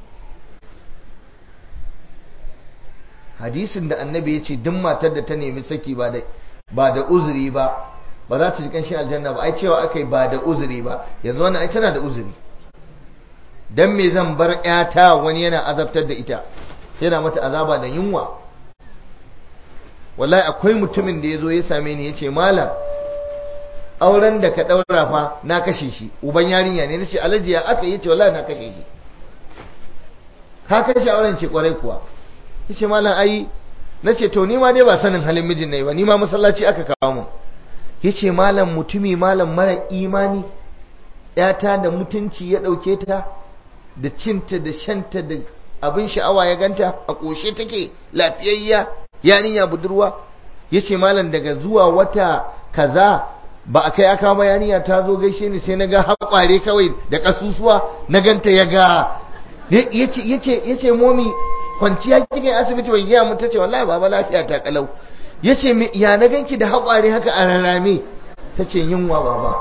hadisin da annabi ya ce duk matar da ta nemi saki ba da ba da uzuri ba ba za ta ji kanshin aljanna ba ai cewa aka yi ba da uzuri ba yanzu wannan ai tana da uzuri dan me zan bar ƴata wani yana azabtar da ita yana mata azaba da yunwa wallahi akwai mutumin da ya zo ya same ni ya ce malam auren da ka ɗaura fa na kashe shi uban yarinya ne na ce alhaji ya aka yi ce wallahi na kashe shi ka kashe auren ce kwarai kuwa ya ce malam ai na ce to ni ma dai ba sanin halin mijin na yi ba ni ma masallaci aka kawo mu ya ce malam mutumi malam mara imani ‘yata da mutunci ya ɗauke ta da cinta da shanta da abin sha'awa ya ganta a ƙoshe take lafiyayya yarinya budurwa ya ce malam daga zuwa wata kaza ba a kai aka ba yarinya ta zo gaishe ni sai na ga haƙware kawai da ƙasusuwa na ganta ya ga ya ce momi kwanciya kike asibiti bai gaya mun ta ce wallahi baba lafiya ta kalau ya ce ya na ganki da haƙware haka a rarrame ta ce yunwa baba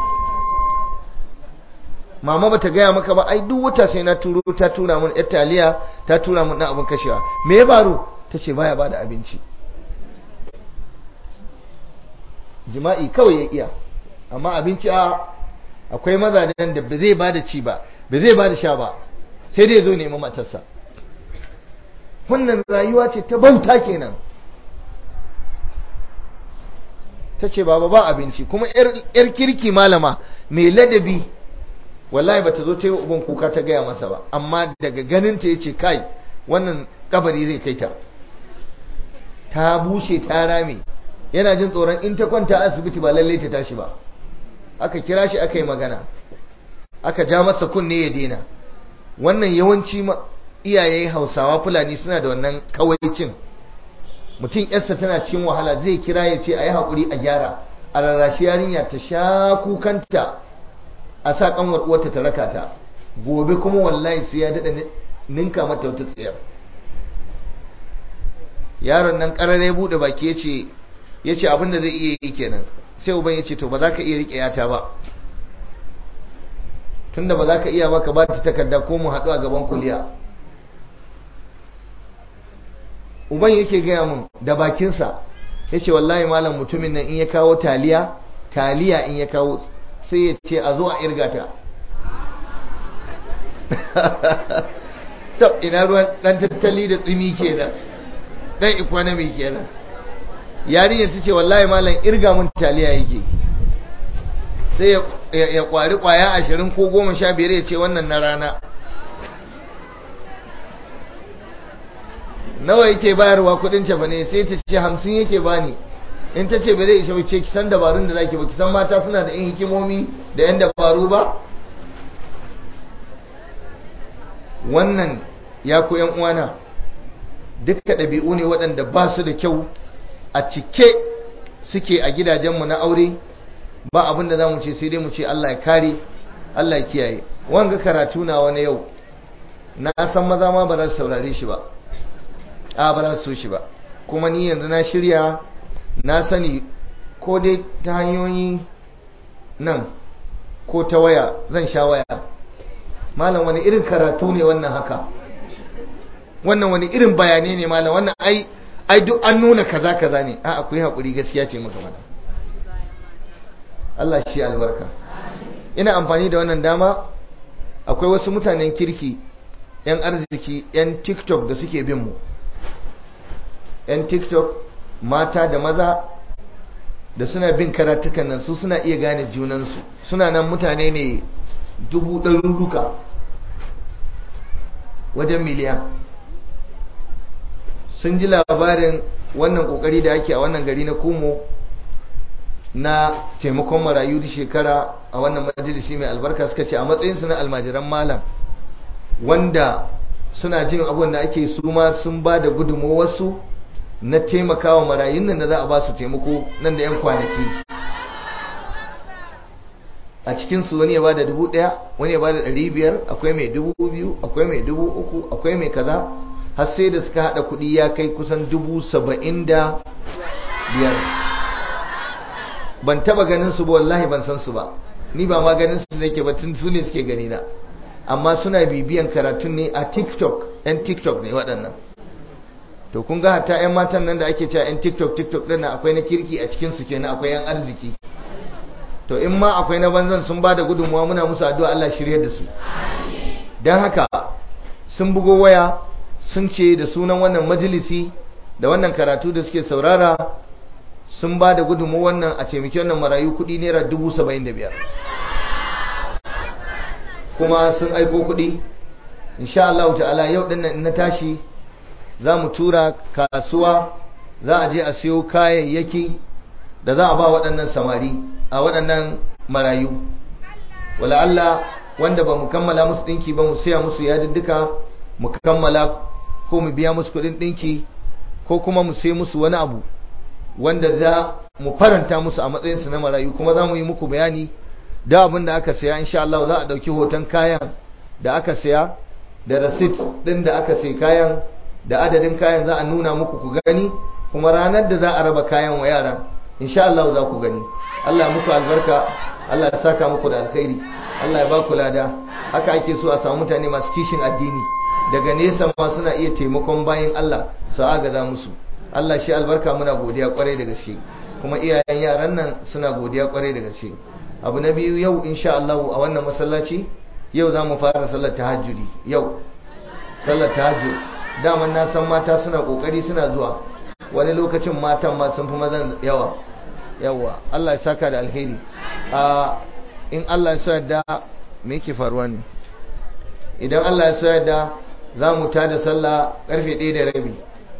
mama bata gaya maka ba ai duk wata sai na turo ta tura mun yar taliya ta tura mun dan abin kashewa me ya faru tace baya bada abinci jima'i kawai ya iya amma abinci a akwai mazajen da ba zai bada ci ba ba zai bada sha ba sai dai zo nemi matarsa wannan rayuwa ce ta banta kenan ta ce baba ba abinci kuma yar kirki malama mai ladabi wallahi bata zo ta yi uban kuka ta gaya masa ba amma daga ganin ta yace kai wannan kabari zai kai ta ta bushe ta rame yana jin tsoron in ta kwanta asibiti ba lalle ta tashi ba aka kira shi aka yi magana aka ja masa kunne ya daina wannan yawanci iyaye hausawa fulani suna da wannan kawaicin mutum yarsa tana cikin wahala zai kira ya ce a yi haƙuri a gyara a rarrashi yarinya ta sha kukanta a sa kanwar uwarta ta raka ta gobe kuma wallahi sai ya daɗa ninka mata wata tsayar yaron nan ƙarare buɗe baki ya ce ya ce abin da zai iya yi kenan sai uban ya ce to ba za ka iya riƙe yata ba tunda ba za ka iya ba ka ba ta takarda ko mu haɗu a gaban kuliya uban yake gaya mun da bakinsa ya ce wallahi malam mutumin nan in ya kawo taliya taliya in ya kawo sai ya ce a zo a irga ta tab ina ruwan dan tattali da tsimi kenan dan economy kenan yarinyar ta ce wallahi malam irga mun taliya yake sai ya kwari kwaya ashirin ko goma sha biyar ya ce wannan na rana nawa yake bayarwa kudin cefa ne sai ta ce hamsin yake bani in ta ce ba zai isa wuce kisan dabarun da zaki ba kisan mata suna da yin hikimomi da yan dabaru ba wannan ya ku yan uwana dukka ɗabi'u ne waɗanda ba su da kyau a cike suke a gidajenmu na aure ba abin da za mu ce sai dai mu ce Allah ya kare Allah ya kiyaye wanga karatu na wani yau na san maza ma ba za su saurare shi ba a ba za su so shi ba kuma ni yanzu na shirya na sani ko dai ta hanyoyi nan ko ta waya zan sha waya malam wani irin karatu ne wannan haka wannan wani irin bayanai ne malam wannan ai ai duk an nuna kaza kaza ne a akwai hakuri gaskiya ce maka mana Allah shi albarka ina amfani da wannan dama akwai wasu mutanen kirki yan arziki yan tiktok da suke bin mu yan tiktok mata da maza da suna bin karatukan nan su suna iya gane junansu suna nan mutane ne dubu ɗaruruka wajen miliyan sun ji labarin wannan ƙoƙari da ake a wannan gari na kumo na taimakon marayu da shekara a wannan majalisi mai albarka suka ce a matsayinsu na almajiran malam wanda suna jin abin da ake su ma sun ba da gudunmawarsu na taimakawa marayun nan da za a ba su taimako nan da 'yan kwanaki a cikinsu wani ya ba da dubu ɗaya wani ya ba da ɗari biyar akwai mai dubu biyu akwai mai dubu uku akwai mai kaza har sai da suka haɗa kuɗi ya kai kusan dubu saba'in da biyar ban taba ganin su ba wallahi ban san su ba ni ba ma ganin su nake ba tun su ne suke gani na amma suna bibiyan karatun ne a tiktok yan tiktok ne waɗannan to kun ga hatta yan matan nan da ake cewa yan tiktok tiktok ɗin akwai na kirki a cikin su kenan akwai yan arziki to in ma akwai na banzan sun ba da gudunmuwa muna musu addu'a Allah shirye da su don haka sun bugo waya sun ce da sunan wannan majalisi da wannan karatu da suke saurara sun ba da gudunmu wannan a taimaki wannan marayu kudi naira dubu saba'in da biyar kuma sun aiko kudi insha Allah ta'ala yau dinnan na tashi za mu tura kasuwa za a je a siyo kayayyaki da za a ba waɗannan samari a waɗannan marayu wala Allah wanda ba mu kammala musu ɗinki ba mu siya musu yadiddika mu kammala ko mu biya musu kuɗin ɗinki ko kuma mu sai musu wani abu wanda za mu faranta musu a matsayinsu na marayu kuma za mu yi muku bayani da abin da aka saya insha Allah za a ɗauki hoton kayan da aka saya da receipt ɗin da aka sai kayan da adadin kayan za a nuna muku ku gani kuma ranar da za a raba kayan wa yaran insha Allah za ku gani Allah muku albarka Allah ya saka muku da alkhairi Allah ya ba ku lada haka ake so a samu mutane masu kishin addini daga nesa ma suna iya taimakon bayan Allah su agaza musu Allah shi albarka muna godiya kwarai da gaske kuma iyayen yaran nan suna godiya kwarai da gaske abu na biyu yau insha Allah a wannan masallaci yau za mu fara sallar tahajjudi yau sallar tahajjud daman na san mata suna kokari suna zuwa wani lokacin matan ma sun fi mazan yawa yawa Allah ya saka da alheri a in Allah ya so yadda me yake faruwa ne idan Allah ya so yadda za mu tada sallah karfe 1 da rabi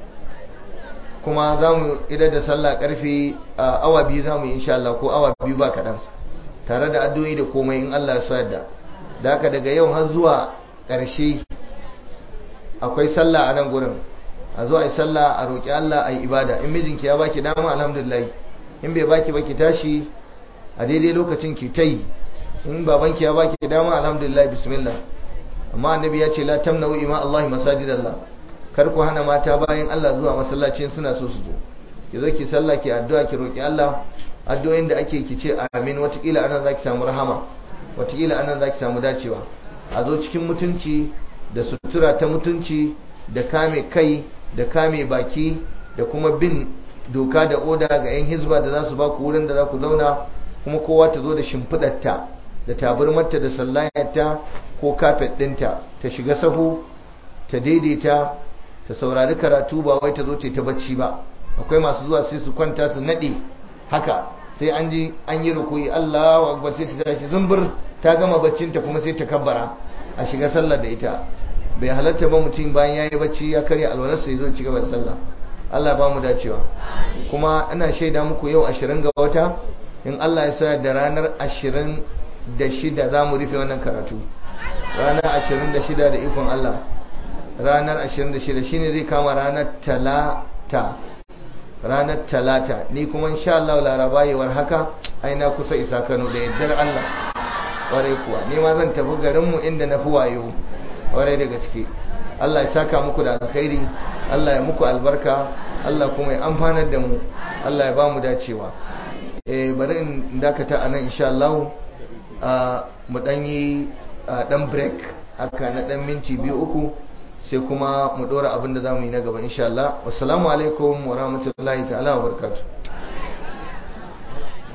kuma za mu idar da sallah karfe awa biyu za mu yi insha Allah ko awa biyu ba kaɗan tare da addu'o'i da komai in Allah ya so yadda da haka daga yau har zuwa ƙarshe akwai sallah a nan gurin a zo a yi sallah a roƙi Allah a yi ibada in mijinki ya baki dama alhamdulillah in bai baki baki tashi a daidai lokacin ki ta yi in babanki ya baki dama alhamdulillah bismillah amma annabi ya ce la tamna'u ima Allah masajidallah kar ku hana mata bayan Allah zuwa masallacin suna so su zo ki zo ki sallah ki addu'a ki roƙi Allah addu'o'in da ake ki ce amin watakila anan zaki samu rahama watakila anan zaki samu dacewa a zo cikin mutunci da sutura ta mutunci da kame kai da kame baki da kuma bin doka da oda ga 'yan hizba da za su ba ku wurin da za ku zauna kuma kowa ta zo da shimfiɗarta da tabarmarta da sallayarta ko kafet ɗinta ta shiga sahu ta daidaita ta saurari karatu ba wai ta zo ta bacci ba akwai masu zuwa sai su kwanta su naɗe haka sai an ji an yi rukuyi Allahu akbar sai ta tashi zumbur ta gama baccinta kuma sai ta kabbara a shiga sallar da ita bai halatta ba mutum bayan ya yi bacci ya karya alwalarsa ya zo ci gaba da sallah Allah ba mu dacewa kuma ina shaida muku yau ashirin ga wata in Allah ya sa da ranar ashirin da shida za mu rufe wannan karatu ranar ashirin da shida da ikon Allah ranar ashirin da shida shine zai kama ranar talata ranar talata ni kuma insha Allah laraba yawar haka ai na kusa isa Kano da yaddar Allah kwarai kuwa ni ma zan tafi garinmu inda na fi wayo kwarai da gaske Allah ya saka muku da alkhairi Allah ya muku albarka Allah kuma ya amfanar da mu Allah ya ba mu dacewa eh bari in dakata anan insha Allah mu dan yi dan break haka na dan minti biyu uku sai kuma mu dora abin da zamu yi na gaba insha Allah wassalamu alaikum wa rahmatullahi ta'ala wa barakatuh